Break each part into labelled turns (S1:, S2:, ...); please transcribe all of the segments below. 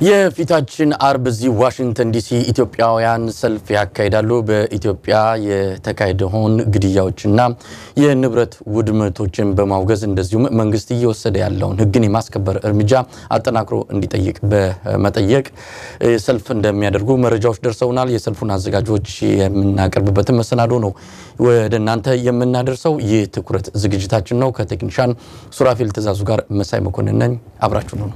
S1: የፊታችን አርብ እዚህ ዋሽንግተን ዲሲ ኢትዮጵያውያን ሰልፍ ያካሂዳሉ። በኢትዮጵያ የተካሄደውን ግድያዎችና የንብረት ውድመቶችን በማውገዝ እንደዚሁም መንግስት እየወሰደ ያለውን ሕግን የማስከበር እርምጃ አጠናክሮ እንዲጠይቅ በመጠየቅ ሰልፍ እንደሚያደርጉ መረጃዎች ደርሰውናል። የሰልፉን አዘጋጆች የምናቀርብበትን መሰናዶ ነው ወደ እናንተ የምናደርሰው። ይህ ትኩረት ዝግጅታችን ነው። ከቴክኒሻን ሱራፌል ትእዛዙ ጋር መሳይ መኮንን ነኝ። አብራችሁ ነው።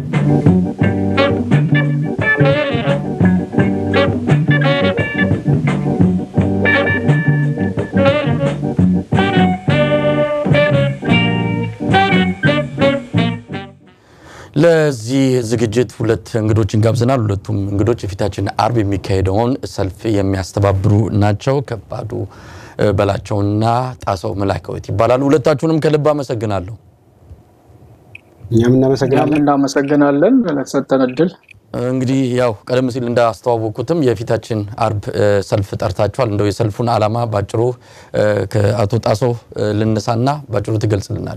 S1: ለዚህ ዝግጅት ሁለት እንግዶችን ጋብዘናል። ሁለቱም እንግዶች የፊታችን አርብ የሚካሄደውን ሰልፍ የሚያስተባብሩ ናቸው። ከባዱ በላቸውና ጣሰው መላከወት ይባላሉ። ሁለታችሁንም ከልብ አመሰግናለሁ።
S2: እኛም እናመሰግናለን
S3: እናመሰግናለን ለተሰጠን እድል።
S1: እንግዲህ ያው ቀደም ሲል እንዳስተዋወቁትም የፊታችን አርብ ሰልፍ ጠርታችኋል። እንደው የሰልፉን ዓላማ ባጭሩ ከአቶ ጣሰው ልነሳና ባጭሩ ትገልጽልናል።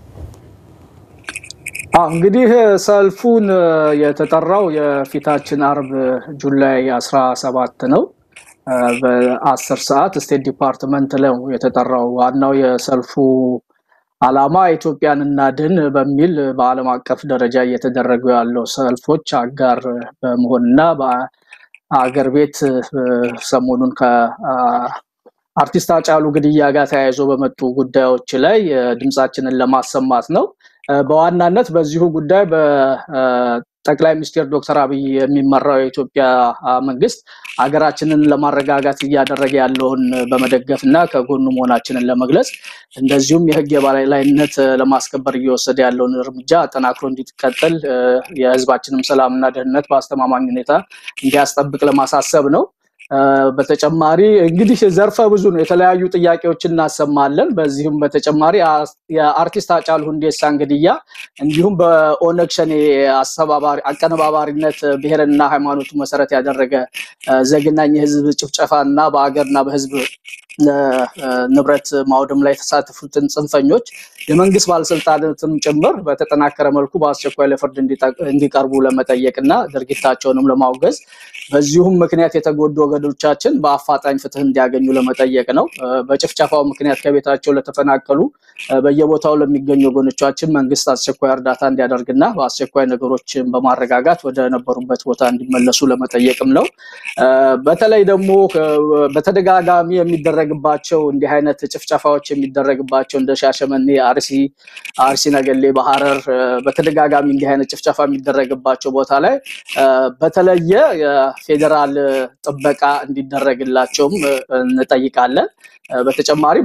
S3: እንግዲህ ሰልፉን የተጠራው የፊታችን አርብ ጁላይ 17 ነው። በአስር ሰዓት ስቴት ዲፓርትመንት ነው የተጠራው። ዋናው የሰልፉ ዓላማ ኢትዮጵያን እናድን በሚል በዓለም አቀፍ ደረጃ እየተደረጉ ያለው ሰልፎች አጋር በመሆንና በአገር ቤት ሰሞኑን ከአርቲስት ሃጫሉ ግድያ ጋር ተያይዞ በመጡ ጉዳዮች ላይ ድምፃችንን ለማሰማት ነው። በዋናነት በዚሁ ጉዳይ በጠቅላይ ሚኒስትር ዶክተር አብይ የሚመራው የኢትዮጵያ መንግስት ሀገራችንን ለማረጋጋት እያደረገ ያለውን በመደገፍ እና ከጎኑ መሆናችንን ለመግለጽ እንደዚሁም የሕግ የበላይነት ለማስከበር እየወሰደ ያለውን እርምጃ አጠናክሮ እንዲቀጥል የሕዝባችንም ሰላምና ደህንነት በአስተማማኝ ሁኔታ እንዲያስጠብቅ ለማሳሰብ ነው። በተጨማሪ እንግዲህ ዘርፈ ብዙ ነው። የተለያዩ ጥያቄዎችን እናሰማለን። በዚህም በተጨማሪ የአርቲስት ሃጫሉ ሁንዴሳን ግድያ እንዲሁም በኦነግ ሸኔ አቀነባባሪነት ብሔርንና ሃይማኖቱ መሰረት ያደረገ ዘግናኝ የህዝብ ጭፍጨፋ እና በሀገርና በህዝብ ንብረት ማውደም ላይ የተሳተፉትን ጽንፈኞች የመንግስት ባለስልጣናትም ጭምር በተጠናከረ መልኩ በአስቸኳይ ለፍርድ እንዲቀርቡ ለመጠየቅ እና ድርጊታቸውንም ለማውገዝ በዚሁም ምክንያት የተጎዱ ወገኖቻችን በአፋጣኝ ፍትህ እንዲያገኙ ለመጠየቅ ነው። በጭፍጨፋው ምክንያት ከቤታቸው ለተፈናቀሉ በየቦታው ለሚገኙ ወገኖቻችን መንግስት አስቸኳይ እርዳታ እንዲያደርግና በአስቸኳይ ነገሮችን በማረጋጋት ወደ ነበሩበት ቦታ እንዲመለሱ ለመጠየቅም ነው። በተለይ ደግሞ በተደጋጋሚ የሚደረግባቸው እንዲህ አይነት ጭፍጨፋዎች የሚደረግባቸው እንደ ሻሸመኔ፣ አርሲ አርሲ ነገሌ፣ በሐረር በተደጋጋሚ እንዲህ አይነት ጭፍጨፋ የሚደረግባቸው ቦታ ላይ በተለየ የፌዴራል ጥበቃ እንዲደረግላቸውም እንጠይቃለን። በተጨማሪ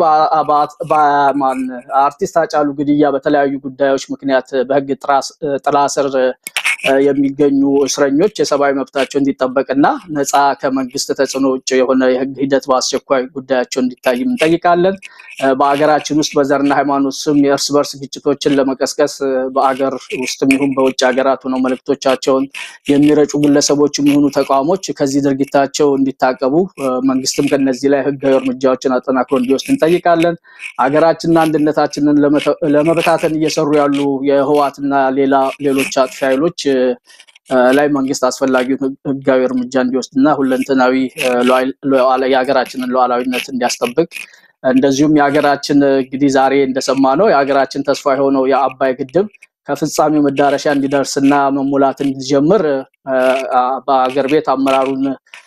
S3: በማን አርቲስት ሃጫሉ ግድያ በተለያዩ ጉዳዮች ምክንያት በህግ ጥላ ስር የሚገኙ እስረኞች የሰብአዊ መብታቸው እንዲጠበቅና ነፃ ከመንግስት ተጽዕኖ ውጭ የሆነ የህግ ሂደት በአስቸኳይ ጉዳያቸው እንዲታይም እንጠይቃለን። በሀገራችን ውስጥ በዘርና ሃይማኖት ስም የእርስ በርስ ግጭቶችን ለመቀስቀስ በአገር ውስጥም ይሁን በውጭ ሀገራት ሆነው መልእክቶቻቸውን የሚረጩ ግለሰቦች የሚሆኑ ተቋሞች ከዚህ ድርጊታቸው እንዲታቀቡ መንግስትም ከነዚህ ላይ ህጋዊ እርምጃዎችን አጠናክሮ እንዲወስድ እንጠይቃለን። ሀገራችንና አንድነታችንን ለመበታተን እየሰሩ ያሉ የህወሓትና ሌላ ሌሎች አጥፊ ኃይሎች ላይ መንግስት አስፈላጊውን ህጋዊ እርምጃ እንዲወስድና ሁለንተናዊ የሀገራችንን ሉዓላዊነት እንዲያስጠብቅ እንደዚሁም የሀገራችን እንግዲህ ዛሬ እንደሰማ ነው የሀገራችን ተስፋ የሆነው የአባይ ግድብ ከፍጻሜው መዳረሻ እንዲደርስና መሙላት እንዲጀምር በሀገር ቤት አመራሩን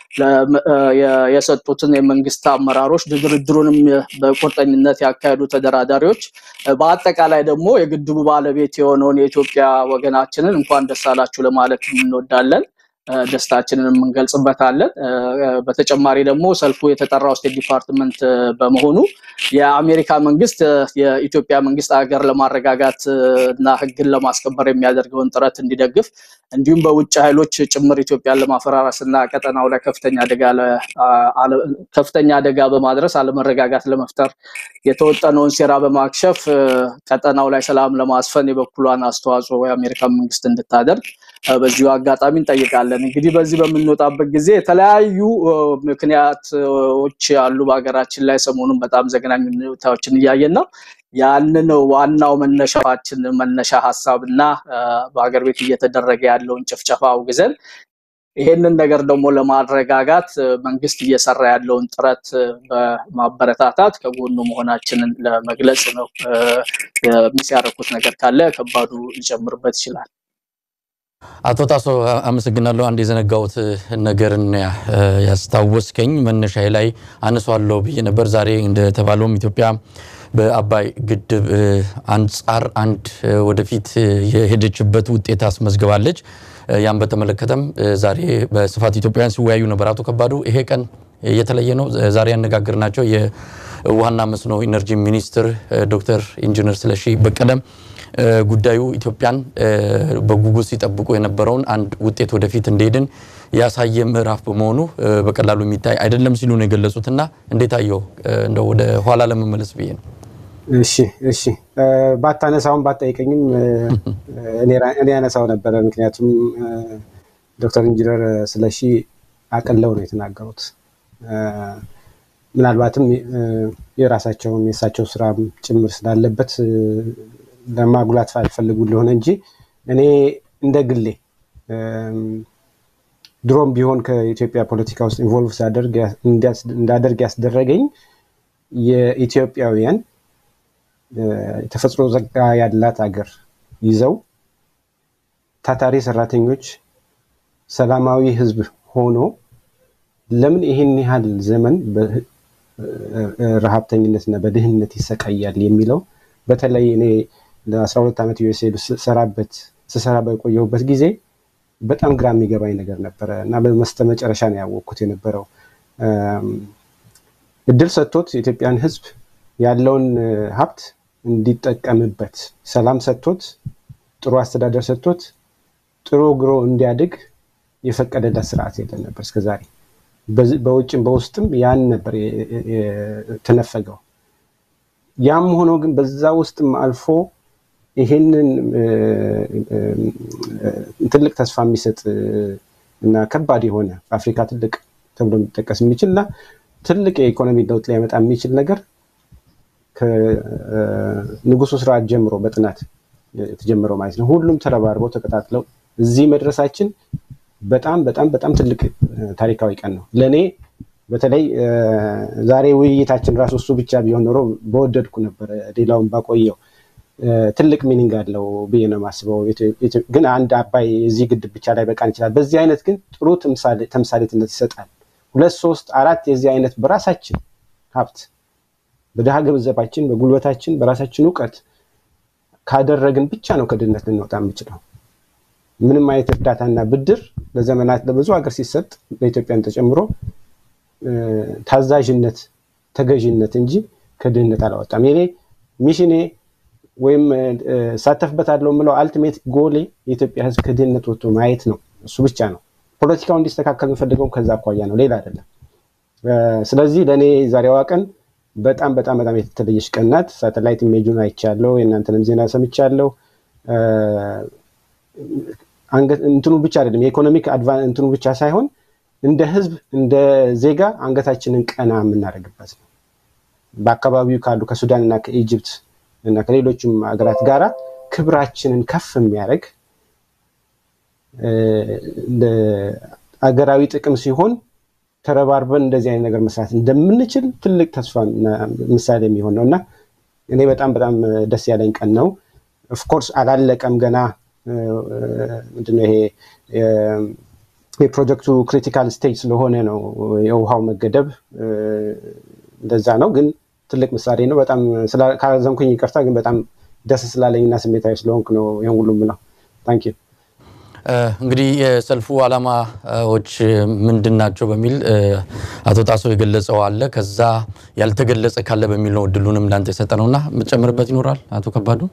S3: የሰጡትን የመንግስት አመራሮች ድርድሩንም በቁርጠኝነት ያካሄዱ ተደራዳሪዎች በአጠቃላይ ደግሞ የግድቡ ባለቤት የሆነውን የኢትዮጵያ ወገናችንን እንኳን ደስ አላችሁ ለማለት እንወዳለን። ደስታችንን እንገልጽበታለን። በተጨማሪ ደግሞ ሰልፉ የተጠራው ስቴት ዲፓርትመንት በመሆኑ የአሜሪካ መንግስት የኢትዮጵያ መንግስት ሀገር ለማረጋጋት እና ህግን ለማስከበር የሚያደርገውን ጥረት እንዲደግፍ እንዲሁም በውጭ ኃይሎች ጭምር ኢትዮጵያን ለማፈራረስ እና ቀጠናው ላይ ከፍተኛ አደጋ በማድረስ አለመረጋጋት ለመፍጠር የተወጠነውን ሴራ በማክሸፍ ቀጠናው ላይ ሰላም ለማስፈን የበኩሏን አስተዋጽኦ የአሜሪካ መንግስት እንድታደርግ በዚሁ አጋጣሚ እንጠይቃለን። እንግዲህ በዚህ በምንወጣበት ጊዜ የተለያዩ ምክንያቶች አሉ በሀገራችን ላይ ሰሞኑን በጣም ዘግናኝ ሁኔታዎችን እያየን ነው። ያንን ዋናው መነሻችን መነሻ ሀሳብ እና በሀገር ቤት እየተደረገ ያለውን ጭፍጨፋ አውግዘን ይሄንን ነገር ደግሞ ለማረጋጋት መንግስት እየሰራ ያለውን ጥረት በማበረታታት ከጎኑ መሆናችንን ለመግለጽ ነው። የሚያረኩት ነገር ካለ ከባዱ ሊጨምርበት ይችላል።
S1: አቶ ጣሶ አመሰግናለሁ። አንድ የዘነጋሁት ነገርን ያስታወስከኝ መነሻዬ ላይ አነሷለሁ ብዬ ነበር። ዛሬ እንደተባለውም ኢትዮጵያ በአባይ ግድብ አንጻር አንድ ወደፊት የሄደችበት ውጤት አስመዝግባለች። ያን በተመለከተም ዛሬ በስፋት ኢትዮጵያውያን ሲወያዩ ነበር። አቶ ከባዱ ይሄ ቀን የተለየ ነው። ዛሬ ያነጋገርናቸው የውሃና መስኖ ኢነርጂ ሚኒስትር ዶክተር ኢንጂነር ስለሺ በቀለም ጉዳዩ ኢትዮጵያን በጉጉት ሲጠብቁ የነበረውን አንድ ውጤት ወደፊት እንደሄድን ያሳየ ምዕራፍ በመሆኑ በቀላሉ የሚታይ አይደለም ሲሉ ነው የገለጹትና እንዴት አየው? እንደው ወደ ኋላ ለመመለስ ብዬ ነው።
S2: እሺ እሺ፣ ባታነሳውም ባጠይቀኝም እኔ ያነሳው ነበረ። ምክንያቱም ዶክተር ኢንጂነር ስለሺ አቅለው ነው የተናገሩት። ምናልባትም የራሳቸውን የእሳቸው ስራ ጭምር ስላለበት ለማጉላት አልፈልጉ እንደሆነ እንጂ እኔ እንደ ግሌ ድሮም ቢሆን ከኢትዮጵያ ፖለቲካ ውስጥ ኢንቮልቭ እንዳደርግ ያስደረገኝ የኢትዮጵያውያን የተፈጥሮ ጸጋ ያላት ሀገር ይዘው ታታሪ ሰራተኞች፣ ሰላማዊ ህዝብ ሆኖ ለምን ይህን ያህል ዘመን በረሃብተኝነትና በድህነት ይሰቃያል የሚለው በተለይ እኔ ለ12 ዓመት ዩኤስኤ ስሰራበት ስሰራ በቆየሁበት ጊዜ በጣም ግራ የሚገባኝ ነገር ነበረ እና በመስተ መጨረሻ ነው ያወቅኩት የነበረው እድል ሰጥቶት የኢትዮጵያን ህዝብ ያለውን ሀብት እንዲጠቀምበት ሰላም ሰጥቶት ጥሩ አስተዳደር ሰጥቶት ጥሩ ግሮ እንዲያድግ የፈቀደለት ስርዓት የለም ነበር እስከዛሬ። በውጭም በውስጥም ያን ነበር የተነፈገው። ያም ሆኖ ግን በዛ ውስጥም አልፎ ይሄንን ትልቅ ተስፋ የሚሰጥ እና ከባድ የሆነ በአፍሪካ ትልቅ ተብሎ የሚጠቀስ የሚችል እና ትልቅ የኢኮኖሚ ለውጥ ሊያመጣ የሚችል ነገር ከንጉሱ ስርዓት ጀምሮ በጥናት የተጀመረው ማለት ነው። ሁሉም ተረባርበው ተቀጣጥለው እዚህ መድረሳችን በጣም በጣም በጣም ትልቅ ታሪካዊ ቀን ነው ለእኔ። በተለይ ዛሬ ውይይታችን ራሱ እሱ ብቻ ቢሆን ኖሮ በወደድኩ ነበረ፣ ሌላውን ባቆየው። ትልቅ ሚኒንግ አለው ብዬ ነው የማስበው። ግን አንድ አባይ እዚህ ግድብ ብቻ ላይ በቃን ይችላል። በዚህ አይነት ግን ጥሩ ተምሳሌትነት ይሰጣል። ሁለት ሶስት አራት የዚህ አይነት በራሳችን ሀብት በድሃ ገንዘባችን በጉልበታችን በራሳችን እውቀት ካደረግን ብቻ ነው ከድህነት ልንወጣ የምችለው። ምንም አይነት እርዳታና ብድር ለዘመናት ለብዙ ሀገር ሲሰጥ በኢትዮጵያን ተጨምሮ ታዛዥነት፣ ተገዥነት እንጂ ከድህነት አላወጣም። የኔ ሚሽኔ ወይም እሳተፍበታለሁ የምለው አልቲሜት ጎሌ የኢትዮጵያ ሕዝብ ከድህነት ወጥቶ ማየት ነው። እሱ ብቻ ነው። ፖለቲካው እንዲስተካከል የምፈልገውም ከዛ አኳያ ነው፣ ሌላ አይደለም። ስለዚህ ለእኔ ዛሬዋ ቀን በጣም በጣም በጣም የተለየች ቀን ናት። ሳተላይት ኢሜጁን አይቻለሁ፣ የእናንተንም ዜና ሰምቻለሁ። እንትኑ ብቻ አይደለም የኢኮኖሚክ እንትኑ ብቻ ሳይሆን እንደ ህዝብ እንደ ዜጋ አንገታችንን ቀና የምናደርግበት ነው። በአካባቢው ካሉ ከሱዳን እና ከኢጅፕት እና ከሌሎችም ሀገራት ጋራ ክብራችንን ከፍ የሚያደርግ አገራዊ ጥቅም ሲሆን ተረባርበን እንደዚህ አይነት ነገር መስራት እንደምንችል ትልቅ ተስፋ ምሳሌ የሚሆን ነው እና እኔ በጣም በጣም ደስ ያለኝ ቀን ነው። ኦፍኮርስ አላለቀም ገና ምንድነው ይሄ የፕሮጀክቱ ክሪቲካል ስቴጅ ስለሆነ ነው የውሃው መገደብ እንደዛ ነው። ግን ትልቅ ምሳሌ ነው። በጣም ካዘንኩኝ ይቅርታ፣ ግን በጣም ደስ ስላለኝ እና ስሜታዊ ስለሆንኩ ነው ይህን ሁሉ ምለው። ታንክ ዩ።
S1: እንግዲህ የሰልፉ ዓላማዎች ምንድን ናቸው በሚል አቶ ጣሶ የገለጸው አለ። ከዛ ያልተገለጸ ካለ በሚል ነው እድሉንም ለአንተ የሰጠ ነውና የምትጨምርበት ይኖራል አቶ ከባዱ?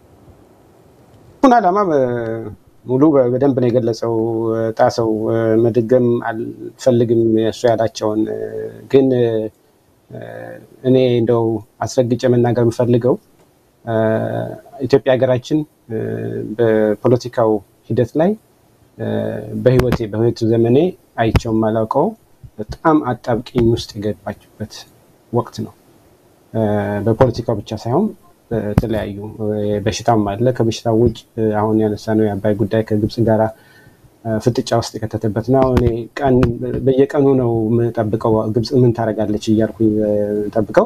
S2: ሁን ዓላማ ሙሉ በደንብ ነው የገለጸው ጣሰው። መድገም አልፈልግም እሱ ያላቸውን። ግን እኔ እንደው አስረግጬ መናገር የምፈልገው ኢትዮጵያ ሀገራችን በፖለቲካው ሂደት ላይ በህይወቴ በህይወት ዘመኔ አይቸው የማላውቀው በጣም አጣብቂኝ ውስጥ የገባችበት ወቅት ነው። በፖለቲካው ብቻ ሳይሆን በተለያዩ በሽታም አለ። ከበሽታው ውጭ አሁን ያነሳነው የአባይ ጉዳይ ከግብፅ ጋራ ፍጥጫ ውስጥ የከተተበት ነው። እኔ ቀን በየቀኑ ነው የምጠብቀው ግብፅ ምን ታደርጋለች እያልኩኝ ጠብቀው።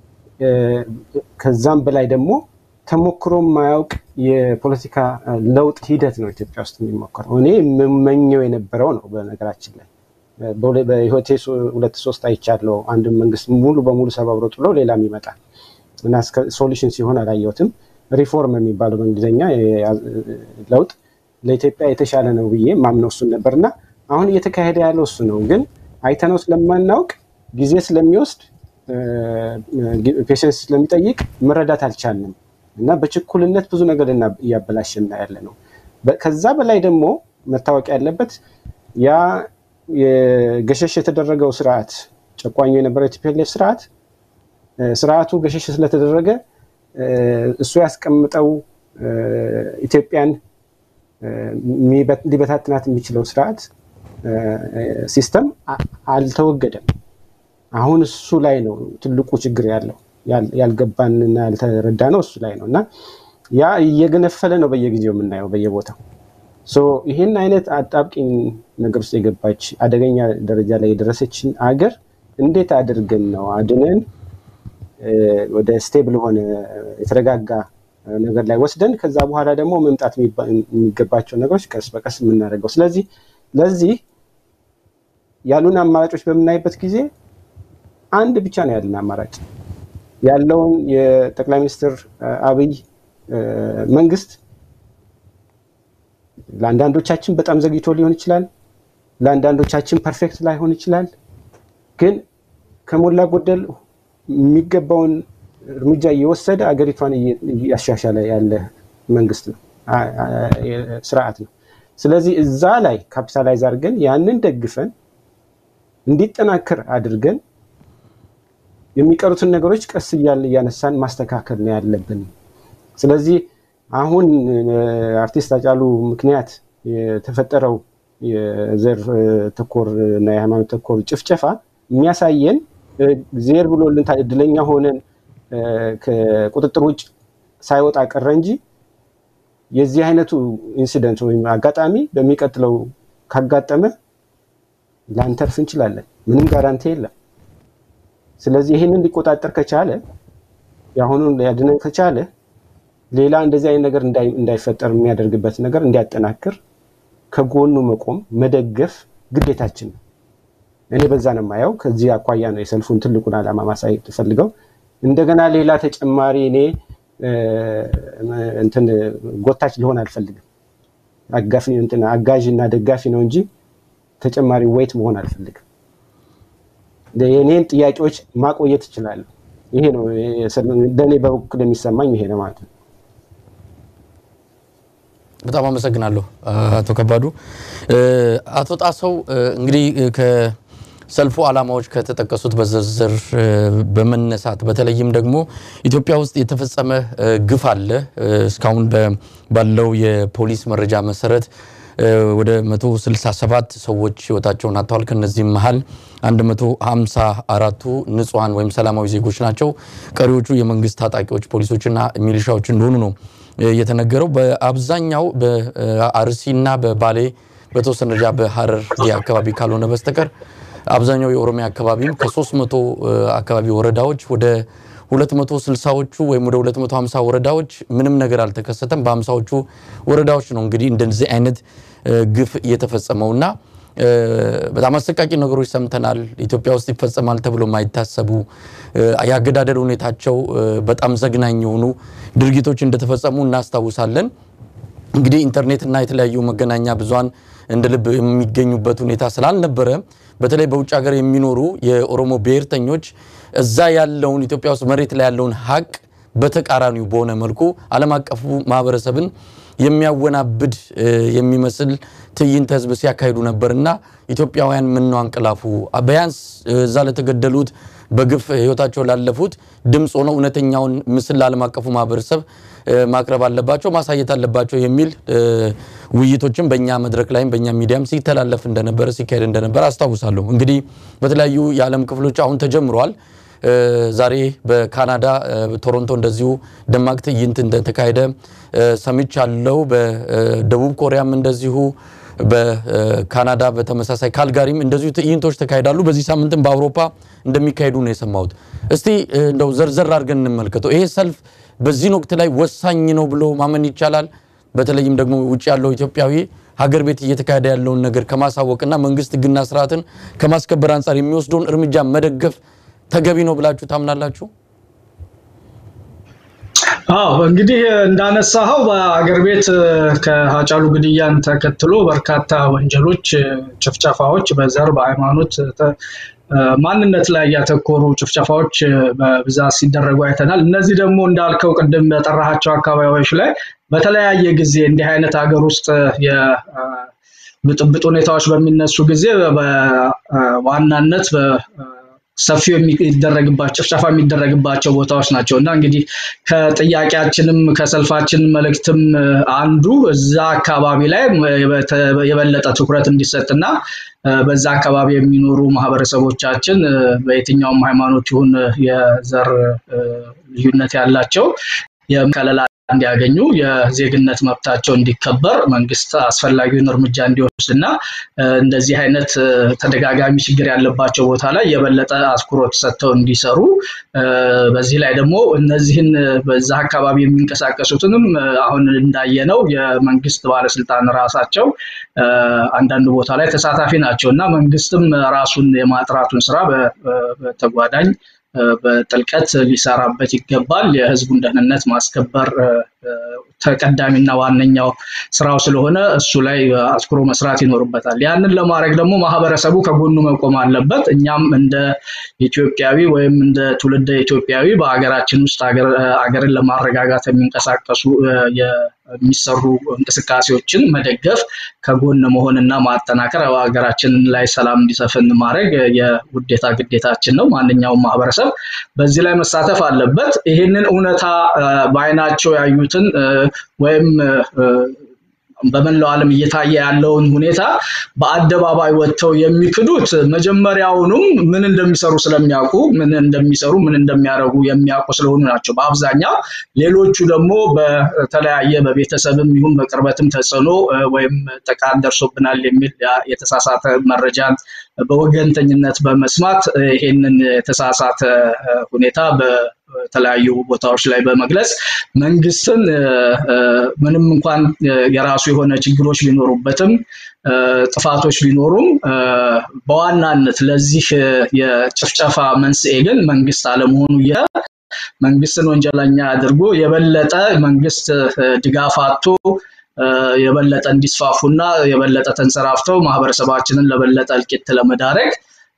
S2: ከዛም በላይ ደግሞ ተሞክሮ የማያውቅ የፖለቲካ ለውጥ ሂደት ነው ኢትዮጵያ ውስጥ የሚሞከረው። እኔ የምመኘው የነበረው ነው። በነገራችን ላይ በህይወቴ ሁለት ሶስት አይቻለሁ። አንድ መንግስት ሙሉ በሙሉ ሰባብሮ ጥሎ ሌላም ይመጣል እና ሶሉሽን ሲሆን አላየሁትም። ሪፎርም የሚባለው በእንግሊዝኛ ለውጥ ለኢትዮጵያ የተሻለ ነው ብዬ ማምነው እሱን ነበር እና አሁን እየተካሄደ ያለው እሱ ነው። ግን አይተነው ስለማናውቅ ጊዜ ስለሚወስድ ፔሽንስ ስለሚጠይቅ መረዳት አልቻልንም እና በችኩልነት ብዙ ነገር እያበላሽና ያለ ነው። ከዛ በላይ ደግሞ መታወቅ ያለበት ያ ገሸሽ የተደረገው ስርዓት ጨቋኙ የነበረው የቲፒኤልኤፍ ስርዓት ስርዓቱ ገሸሽ ስለተደረገ እሱ ያስቀምጠው ኢትዮጵያን ሊበታትናት የሚችለው ስርዓት ሲስተም አልተወገደም። አሁን እሱ ላይ ነው ትልቁ ችግር ያለው። ያልገባንና ያልተረዳ ነው እሱ ላይ ነው እና ያ እየገነፈለ ነው በየጊዜው የምናየው በየቦታው። ይህን አይነት አጣብቂኝ ነገር ውስጥ የገባች አደገኛ ደረጃ ላይ የደረሰችን አገር እንዴት አድርገን ነው አድነን ወደ ስቴብል ሆነ የተረጋጋ ነገር ላይ ወስደን ከዛ በኋላ ደግሞ መምጣት የሚገባቸው ነገሮች ቀስ በቀስ የምናደርገው። ስለዚህ ለዚህ ያሉን አማራጮች በምናይበት ጊዜ አንድ ብቻ ነው ያለን አማራጭ ያለውን የጠቅላይ ሚኒስትር አብይ መንግስት ለአንዳንዶቻችን በጣም ዘግይቶ ሊሆን ይችላል፣ ለአንዳንዶቻችን ፐርፌክት ላይሆን ይችላል። ግን ከሞላ ጎደል የሚገባውን እርምጃ እየወሰደ አገሪቷን እያሻሻለ ያለ መንግስት ነው፣ ስርዓት ነው። ስለዚህ እዛ ላይ ካፒታላይዝ አድርገን ያንን ደግፈን እንዲጠናከር አድርገን የሚቀሩትን ነገሮች ቀስ እያልን እያነሳን ማስተካከል ነው ያለብን። ስለዚህ አሁን አርቲስት ሃጫሉ ምክንያት የተፈጠረው የዘር ተኮር እና የሃይማኖት ተኮር ጭፍጨፋ የሚያሳየን ዜር ብሎልን እድለኛ ሆነን ከቁጥጥር ውጭ ሳይወጣ ቀረ እንጂ የዚህ አይነቱ ኢንሲደንት ወይም አጋጣሚ በሚቀጥለው ካጋጠመ ላንተርፍ እንችላለን። ምንም ጋራንቲ የለም። ስለዚህ ይህንን ሊቆጣጠር ከቻለ የአሁኑን ሊያድነን ከቻለ ሌላ እንደዚህ አይነት ነገር እንዳይፈጠር የሚያደርግበት ነገር እንዲያጠናክር ከጎኑ መቆም መደገፍ ግዴታችን ነው። እኔ በዛ ነው የማየው። ከዚህ አኳያ ነው የሰልፉን ትልቁን ዓላማ ማሳየት ፈልገው እንደገና ሌላ ተጨማሪ እኔ እንትን ጎታች ልሆን አልፈልግም። አጋፊ እንትን አጋዥ እና ደጋፊ ነው እንጂ ተጨማሪ ወይት መሆን አልፈልግም። የኔን ጥያቄዎች ማቆየት እችላለሁ። ይሄ ነው ለእኔ በበኩል የሚሰማኝ ይሄ ነው ማለት ነው።
S1: በጣም አመሰግናለሁ አቶ ከባዱ። አቶ ጣሰው እንግዲህ ከሰልፉ ዓላማዎች ከተጠቀሱት በዝርዝር በመነሳት በተለይም ደግሞ ኢትዮጵያ ውስጥ የተፈጸመ ግፍ አለ። እስካሁን ባለው የፖሊስ መረጃ መሰረት ወደ 167 ሰዎች ህይወታቸውን አጥተዋል። ከነዚህም መሀል 154ቱ ንጹሐን ወይም ሰላማዊ ዜጎች ናቸው። ቀሪዎቹ የመንግስት ታጣቂዎች ፖሊሶችና ሚሊሻዎች እንደሆኑ ነው የተነገረው። በአብዛኛው በአርሲና በባሌ በተወሰነ ደረጃ በሀረርጌ አካባቢ ካልሆነ በስተቀር አብዛኛው የኦሮሚያ አካባቢም ከ300 አካባቢ ወረዳዎች ወደ 260ዎቹ ወይም ወደ 250 ወረዳዎች ምንም ነገር አልተከሰተም። በ50ዎቹ ወረዳዎች ነው እንግዲህ እንደዚህ አይነት ግፍ እየተፈጸመውና በጣም አሰቃቂ ነገሮች ሰምተናል። ኢትዮጵያ ውስጥ ይፈጸማል ተብሎ የማይታሰቡ የአገዳደል ሁኔታቸው በጣም ዘግናኝ የሆኑ ድርጊቶች እንደተፈጸሙ እናስታውሳለን። እንግዲህ ኢንተርኔትና የተለያዩ መገናኛ ብዙሃን እንደ ልብ የሚገኙበት ሁኔታ ስላልነበረ በተለይ በውጭ ሀገር የሚኖሩ የኦሮሞ ብሔርተኞች እዛ ያለውን ኢትዮጵያ ውስጥ መሬት ላይ ያለውን ሀቅ በተቃራኒው በሆነ መልኩ ዓለም አቀፉ ማህበረሰብን የሚያወናብድ የሚመስል ትዕይንተ ህዝብ ሲያካሂዱ ነበርና ኢትዮጵያውያን ምነው አንቀላፉ? ቢያንስ እዛ ለተገደሉት በግፍ ህይወታቸው ላለፉት ድምፅ ሆነው እውነተኛውን ምስል ለዓለም አቀፉ ማህበረሰብ ማቅረብ አለባቸው፣ ማሳየት አለባቸው የሚል ውይይቶችን በእኛ መድረክ ላይም በእኛ ሚዲያም ሲተላለፍ እንደነበረ ሲካሄድ እንደነበረ አስታውሳለሁ። እንግዲህ በተለያዩ የዓለም ክፍሎች አሁን ተጀምረዋል። ዛሬ በካናዳ ቶሮንቶ እንደዚሁ ደማቅ ትዕይንት እንደተካሄደ ሰምቻለሁ። በደቡብ ኮሪያም እንደዚሁ በካናዳ በተመሳሳይ ካልጋሪም እንደዚሁ ትዕይንቶች ተካሂዳሉ። በዚህ ሳምንትም በአውሮፓ እንደሚካሄዱ ነው የሰማሁት። እስቲ እንደው ዘርዘር አድርገን እንመልከተው። ይሄ ሰልፍ በዚህን ወቅት ላይ ወሳኝ ነው ብሎ ማመን ይቻላል? በተለይም ደግሞ ውጭ ያለው ኢትዮጵያዊ ሀገር ቤት እየተካሄደ ያለውን ነገር ከማሳወቅና መንግስት ሕግና ስርዓትን ከማስከበር አንጻር የሚወስደውን እርምጃ መደገፍ ተገቢ ነው ብላችሁ ታምናላችሁ?
S4: አዎ እንግዲህ እንዳነሳኸው በአገር ቤት ከሀጫሉ ግድያን ተከትሎ በርካታ ወንጀሎች፣ ጭፍጨፋዎች በዘር በሃይማኖት ማንነት ላይ ያተኮሩ ጭፍጨፋዎች በብዛት ሲደረጉ አይተናል። እነዚህ ደግሞ እንዳልከው ቅድም በጠራሃቸው አካባቢዎች ላይ በተለያየ ጊዜ እንዲህ አይነት ሀገር ውስጥ የብጥብጥ ሁኔታዎች በሚነሱ ጊዜ በዋናነት ሰፊው የሚደረግባቸው ጭፍጨፋ የሚደረግባቸው ቦታዎች ናቸው እና እንግዲህ ከጥያቄያችንም ከሰልፋችን መልእክትም አንዱ እዛ አካባቢ ላይ የበለጠ ትኩረት እንዲሰጥና በዛ አካባቢ የሚኖሩ ማህበረሰቦቻችን በየትኛውም ሃይማኖት ይሁን የዘር ልዩነት ያላቸው የከለላ እንዲያገኙ የዜግነት መብታቸው እንዲከበር መንግስት አስፈላጊውን እርምጃ እንዲወስድ እና እንደዚህ አይነት ተደጋጋሚ ችግር ያለባቸው ቦታ ላይ የበለጠ አትኩሮት ሰጥተው እንዲሰሩ በዚህ ላይ ደግሞ እነዚህን በዛ አካባቢ የሚንቀሳቀሱትንም አሁን እንዳየነው የመንግስት ባለስልጣን ራሳቸው አንዳንድ ቦታ ላይ ተሳታፊ ናቸው እና መንግስትም ራሱን የማጥራቱን ስራ በተጓዳኝ በጥልቀት ሊሰራበት ይገባል። የህዝቡን ደህንነት ማስከበር ተቀዳሚና ዋነኛው ስራው ስለሆነ እሱ ላይ አትኩሮ መስራት ይኖርበታል። ያንን ለማድረግ ደግሞ ማህበረሰቡ ከጎኑ መቆም አለበት። እኛም እንደ ኢትዮጵያዊ ወይም እንደ ትውልደ ኢትዮጵያዊ በሀገራችን ውስጥ ሀገርን ለማረጋጋት የሚንቀሳቀሱ የሚሰሩ እንቅስቃሴዎችን መደገፍ ከጎን መሆንና ማጠናከር ሀገራችን ላይ ሰላም እንዲሰፍን ማድረግ የውዴታ ግዴታችን ነው። ማንኛውም ማህበረሰብ በዚህ ላይ መሳተፍ አለበት። ይህንን እውነታ በአይናቸው ያዩትን ወይም በመላው ዓለም እየታየ ያለውን ሁኔታ በአደባባይ ወጥተው የሚክዱት መጀመሪያውኑም ምን እንደሚሰሩ ስለሚያውቁ ምን እንደሚሰሩ ምን እንደሚያደርጉ የሚያውቁ ስለሆኑ ናቸው በአብዛኛው። ሌሎቹ ደግሞ በተለያየ በቤተሰብም ይሁን በቅርበትም ተጽዕኖ ወይም ጥቃት ደርሶብናል የሚል የተሳሳተ መረጃን በወገንተኝነት በመስማት ይሄንን የተሳሳተ ሁኔታ በተለያዩ ቦታዎች ላይ በመግለጽ መንግስትን ምንም እንኳን የራሱ የሆነ ችግሮች ቢኖሩበትም ጥፋቶች ቢኖሩም በዋናነት ለዚህ የጭፍጨፋ መንስኤ ግን መንግስት አለመሆኑ መንግስትን ወንጀለኛ አድርጎ የበለጠ መንግስት ድጋፍ አጥቶ የበለጠ እንዲስፋፉና የበለጠ ተንሰራፍተው ማህበረሰባችንን ለበለጠ እልቂት ለመዳረግ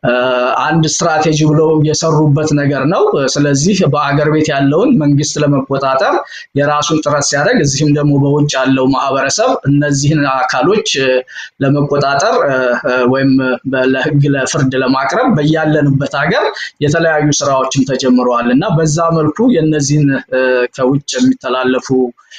S4: አንድ ስትራቴጂ ብለው የሰሩበት ነገር ነው። ስለዚህ በአገር ቤት ያለውን መንግስት ለመቆጣጠር የራሱን ጥረት ሲያደርግ፣ እዚህም ደግሞ በውጭ ያለው ማህበረሰብ እነዚህን አካሎች ለመቆጣጠር ወይም ለህግ ለፍርድ ለማቅረብ በያለንበት ሀገር የተለያዩ ስራዎችም ተጀምረዋል እና በዛ መልኩ የነዚህን ከውጭ የሚተላለፉ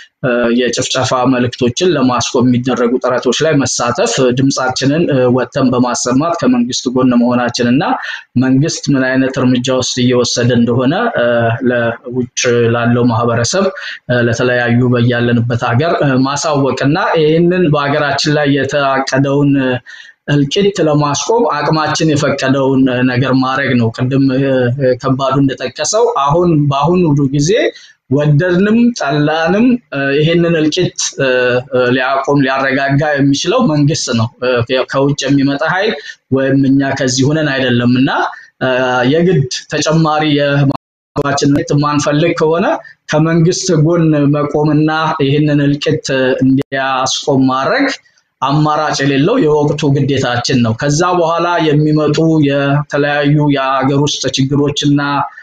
S4: የጭፍጨፋ መልእክቶችን ለማስቆም የሚደረጉ ጥረቶች ላይ መሳተፍ ድምፃችንን ወጥተን በማሰማት ከመንግስት ጎን መሆናችን እና መንግስት ምን አይነት እርምጃ ውስጥ እየወሰደ እንደሆነ ለውጭ ላለው ማህበረሰብ ለተለያዩ በያለንበት ሀገር ማሳወቅ እና ይህንን በሀገራችን ላይ የታቀደውን እልቂት ለማስቆም አቅማችን የፈቀደውን ነገር ማድረግ ነው። ቅድም ከባዱ እንደጠቀሰው አሁን በአሁኑ ጊዜ ወደድንም ጠላንም ይሄንን እልቂት ሊያቆም ሊያረጋጋ የሚችለው መንግስት ነው። ከውጭ የሚመጣ ኃይል ወይም እኛ ከዚህ ሁነን አይደለም እና የግድ ተጨማሪ የማችን ማንፈልግ ከሆነ ከመንግስት ጎን መቆምና ይህንን እልቂት እንዲያስቆም ማድረግ አማራጭ የሌለው የወቅቱ ግዴታችን ነው። ከዛ በኋላ የሚመጡ የተለያዩ የሀገር ውስጥ ችግሮችና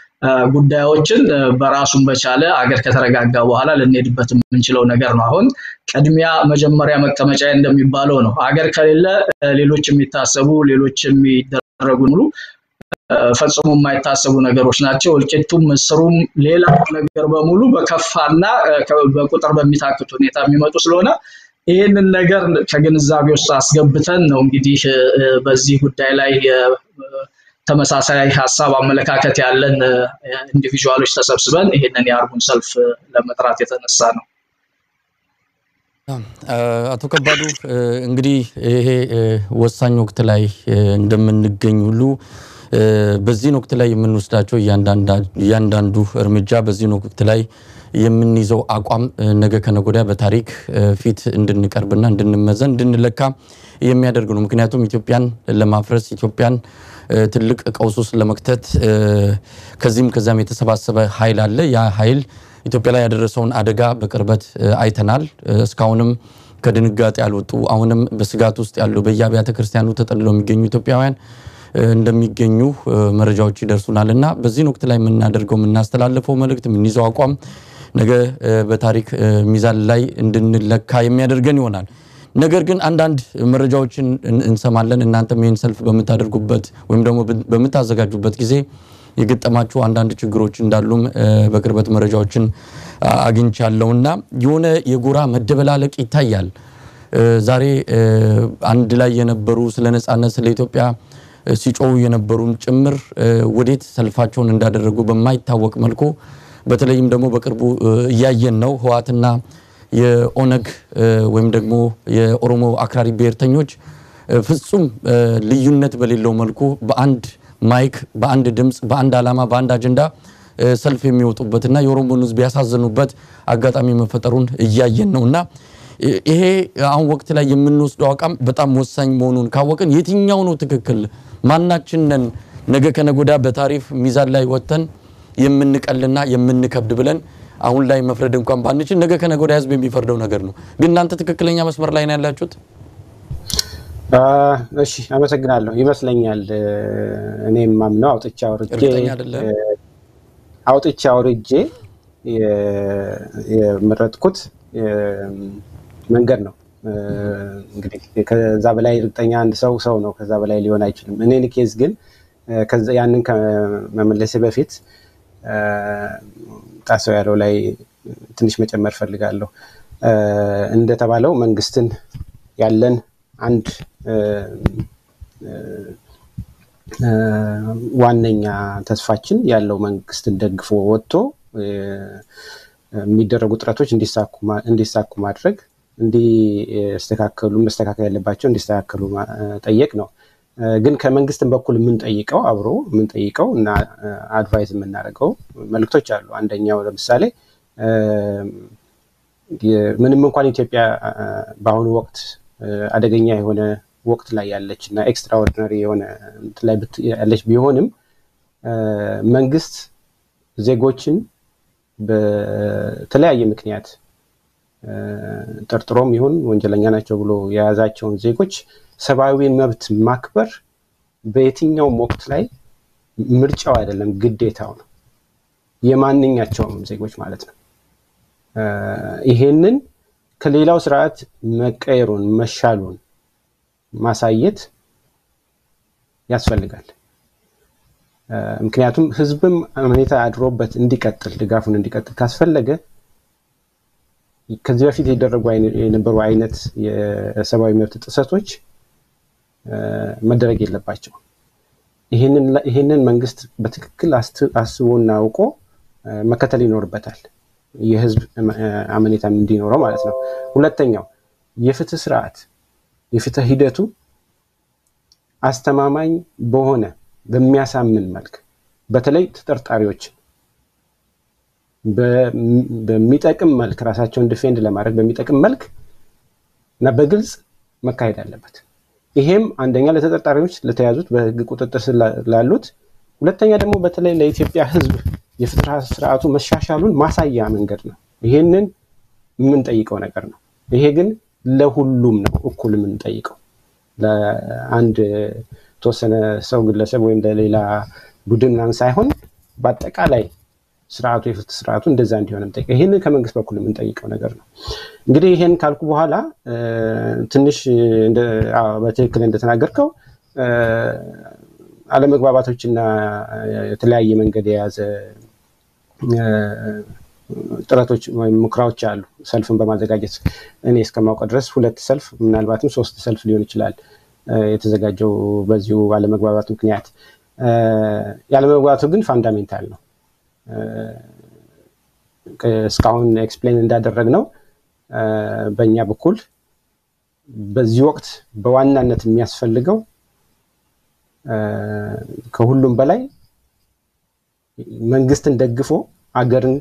S4: ጉዳዮችን በራሱን በቻለ አገር ከተረጋጋ በኋላ ልንሄድበት የምንችለው ነገር ነው። አሁን ቅድሚያ መጀመሪያ መቀመጫ እንደሚባለው ነው። አገር ከሌለ ሌሎች የሚታሰቡ ሌሎች የሚደረጉ ሙሉ ፈጽሞ የማይታሰቡ ነገሮች ናቸው። እልቂቱም፣ ምስሩም፣ ሌላ ነገር በሙሉ በከፋና በቁጥር በሚታክት ሁኔታ የሚመጡ ስለሆነ ይህንን ነገር ከግንዛቤ ውስጥ አስገብተን ነው እንግዲህ በዚህ ጉዳይ ላይ ተመሳሳይ ሀሳብ አመለካከት ያለን ኢንዲቪዥዋሎች ተሰብስበን ይህንን የአርቡን ሰልፍ ለመጥራት የተነሳ ነው።
S1: አቶ ከባዱ እንግዲህ ይሄ ወሳኝ ወቅት ላይ እንደምንገኝ ሁሉ በዚህን ወቅት ላይ የምንወስዳቸው እያንዳንዱ እርምጃ በዚህን ወቅት ላይ የምንይዘው አቋም ነገ ከነገ ወዲያ በታሪክ ፊት እንድንቀርብና እንድንመዘን እንድንለካ የሚያደርግ ነው። ምክንያቱም ኢትዮጵያን ለማፍረስ ኢትዮጵያን ትልቅ ቀውስ ውስጥ ለመክተት ከዚህም ከዚያም የተሰባሰበ ኃይል አለ። ያ ኃይል ኢትዮጵያ ላይ ያደረሰውን አደጋ በቅርበት አይተናል። እስካሁንም ከድንጋጤ ያልወጡ አሁንም በስጋት ውስጥ ያሉ በየአብያተ ክርስቲያኑ ተጠልለው የሚገኙ ኢትዮጵያውያን እንደሚገኙ መረጃዎች ይደርሱናል እና በዚህን ወቅት ላይ የምናደርገው የምናስተላልፈው መልእክት የምንይዘው አቋም ነገ በታሪክ ሚዛን ላይ እንድንለካ የሚያደርገን ይሆናል። ነገር ግን አንዳንድ መረጃዎችን እንሰማለን። እናንተም ይህን ሰልፍ በምታደርጉበት ወይም ደግሞ በምታዘጋጁበት ጊዜ የገጠማችሁ አንዳንድ ችግሮች እንዳሉም በቅርበት መረጃዎችን አግኝቻለሁና የሆነ የጎራ መደበላለቅ ይታያል። ዛሬ አንድ ላይ የነበሩ ስለ ነጻነት ስለ ኢትዮጵያ ሲጮሁ የነበሩም ጭምር ወዴት ሰልፋቸውን እንዳደረጉ በማይታወቅ መልኩ በተለይም ደግሞ በቅርቡ እያየን ነው ህወሓትና የኦነግ ወይም ደግሞ የኦሮሞ አክራሪ ብሔርተኞች ፍጹም ልዩነት በሌለው መልኩ በአንድ ማይክ፣ በአንድ ድምፅ፣ በአንድ ዓላማ፣ በአንድ አጀንዳ ሰልፍ የሚወጡበትና የኦሮሞን ህዝብ ያሳዘኑበት አጋጣሚ መፈጠሩን እያየን ነው እና ይሄ አሁን ወቅት ላይ የምንወስደው አቋም በጣም ወሳኝ መሆኑን ካወቅን የትኛው ነው ትክክል? ማናችንን ነገ ከነገ ወዲያ በታሪፍ ሚዛን ላይ ወጥተን የምንቀልና የምንከብድ ብለን አሁን ላይ መፍረድ እንኳን ባንችል ነገ ከነገ ወዲያ ህዝብ የሚፈርደው ነገር ነው። ግን እናንተ ትክክለኛ መስመር ላይ ነው ያላችሁት።
S2: እሺ፣ አመሰግናለሁ። ይመስለኛል እኔም ማምነው አውጥቼ አውርጄ
S1: እርግጠኛ አይደለም።
S2: አውጥቼ አውርጄ የመረጥኩት መንገድ ነው። እንግዲህ ከዛ በላይ እርግጠኛ አንድ ሰው ሰው ነው፣ ከዛ በላይ ሊሆን አይችልም። እኔን ኬዝ ግን ያንን ከመመለሴ በፊት ጣሰው ያለው ላይ ትንሽ መጨመር ፈልጋለሁ። እንደተባለው መንግስትን ያለን አንድ ዋነኛ ተስፋችን ያለው መንግስትን ደግፎ ወጥቶ የሚደረጉ ጥረቶች እንዲሳኩ ማድረግ እንዲስተካከሉ መስተካከል ያለባቸው እንዲስተካከሉ ጠየቅ ነው። ግን ከመንግስትም በኩል የምንጠይቀው አብሮ የምንጠይቀው እና አድቫይዝ የምናደርገው መልእክቶች አሉ። አንደኛው ለምሳሌ ምንም እንኳን ኢትዮጵያ በአሁኑ ወቅት አደገኛ የሆነ ወቅት ላይ ያለች እና ኤክስትራኦርዲናሪ የሆነ ላይ ያለች ቢሆንም መንግስት ዜጎችን በተለያየ ምክንያት ጠርጥሮም ይሁን ወንጀለኛ ናቸው ብሎ የያዛቸውን ዜጎች ሰብአዊ መብት ማክበር በየትኛውም ወቅት ላይ ምርጫው አይደለም፣ ግዴታው ነው። የማንኛቸውም ዜጎች ማለት ነው። ይሄንን ከሌላው ስርዓት መቀየሩን መሻሉን ማሳየት ያስፈልጋል። ምክንያቱም ህዝብም ሁኔታ አድሮበት እንዲቀጥል ድጋፉን እንዲቀጥል ካስፈለገ ከዚህ በፊት የደረጉ የነበሩ አይነት የሰብአዊ መብት ጥሰቶች መደረግ የለባቸው። ይህንን መንግስት በትክክል አስቦና አውቆ መከተል ይኖርበታል። የህዝብ አመኔታም እንዲኖረው ማለት ነው። ሁለተኛው የፍትህ ስርዓት የፍትህ ሂደቱ አስተማማኝ በሆነ በሚያሳምን መልክ በተለይ ተጠርጣሪዎችን በሚጠቅም መልክ ራሳቸውን ዲፌንድ ለማድረግ በሚጠቅም መልክ እና በግልጽ መካሄድ አለበት። ይሄም አንደኛ ለተጠርጣሪዎች ለተያዙት በህግ ቁጥጥር ስር ላሉት፣ ሁለተኛ ደግሞ በተለይ ለኢትዮጵያ ህዝብ የፍትህ ስርዓቱ መሻሻሉን ማሳያ መንገድ ነው። ይሄንን የምንጠይቀው ነገር ነው። ይሄ ግን ለሁሉም ነው እኩል የምንጠይቀው ለአንድ የተወሰነ ሰው ግለሰብ ወይም ለሌላ ቡድን ምናምን ሳይሆን በአጠቃላይ ስርዓቱ የፍትህ ስርዓቱ እንደዛ እንዲሆን የምንጠይቀው ይህንን ከመንግስት በኩል የምንጠይቀው ነገር ነው። እንግዲህ ይህን ካልኩ በኋላ ትንሽ በትክክል እንደተናገርከው አለመግባባቶችና የተለያየ መንገድ የያዘ ጥረቶች ወይም ሙከራዎች አሉ። ሰልፍን በማዘጋጀት እኔ እስከማውቀው ድረስ ሁለት ሰልፍ ምናልባትም ሶስት ሰልፍ ሊሆን ይችላል የተዘጋጀው በዚሁ አለመግባባት ምክንያት ያለመግባባቱ ግን ፋንዳሜንታል ነው። እስካሁን ኤክስፕሌን እንዳደረግ ነው በእኛ በኩል በዚህ ወቅት በዋናነት የሚያስፈልገው ከሁሉም በላይ መንግስትን ደግፎ አገርን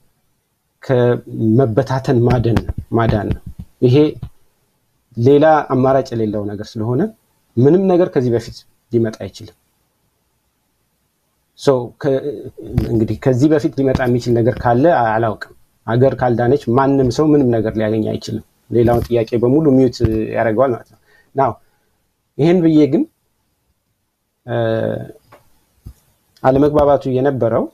S2: ከመበታተን ማደን ማዳን ነው። ይሄ ሌላ አማራጭ የሌለው ነገር ስለሆነ ምንም ነገር ከዚህ በፊት ሊመጣ አይችልም። እንግዲህ ከዚህ በፊት ሊመጣ የሚችል ነገር ካለ አላውቅም። አገር ካልዳነች ማንም ሰው ምንም ነገር ሊያገኝ አይችልም። ሌላውን ጥያቄ በሙሉ ሚዩት ያደርገዋል ማለት ነው። ናው ይህን ብዬ ግን አለመግባባቱ የነበረው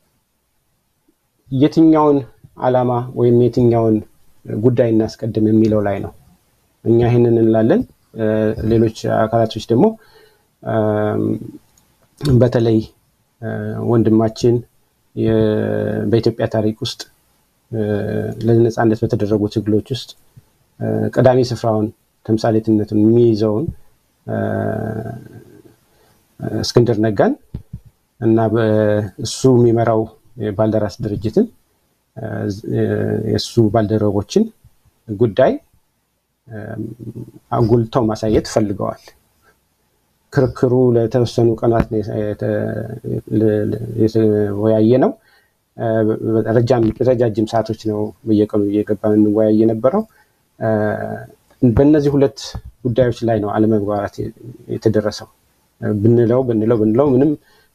S2: የትኛውን ዓላማ ወይም የትኛውን ጉዳይ እናስቀድም የሚለው ላይ ነው። እኛ ይህንን እንላለን። ሌሎች አካላቶች ደግሞ በተለይ ወንድማችን በኢትዮጵያ ታሪክ ውስጥ ለነፃነት በተደረጉ ትግሎች ውስጥ ቀዳሚ ስፍራውን ተምሳሌትነቱን የሚይዘውን እስክንድር ነጋን እና እሱ የሚመራው የባልደራስ ድርጅትን የእሱ ባልደረቦችን ጉዳይ አጉልተው ማሳየት ፈልገዋል። ክርክሩ ለተወሰኑ ቀናት የተወያየ ነው። ረጃጅም ሰዓቶች ነው በየቀኑ እየገባ እንወያይ የነበረው። በእነዚህ ሁለት ጉዳዮች ላይ ነው አለመግባባት የተደረሰው። ብንለው ብንለው ብንለው ምንም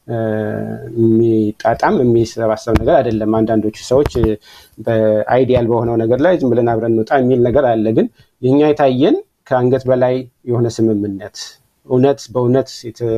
S2: የሚጣጣም የሚሰባሰብ ነገር አይደለም። አንዳንዶቹ ሰዎች በአይዲያል በሆነው ነገር ላይ ዝም ብለን አብረን እንውጣ የሚል ነገር አለ። ግን የኛ የታየን ከአንገት በላይ የሆነ ስምምነት እውነት በእውነት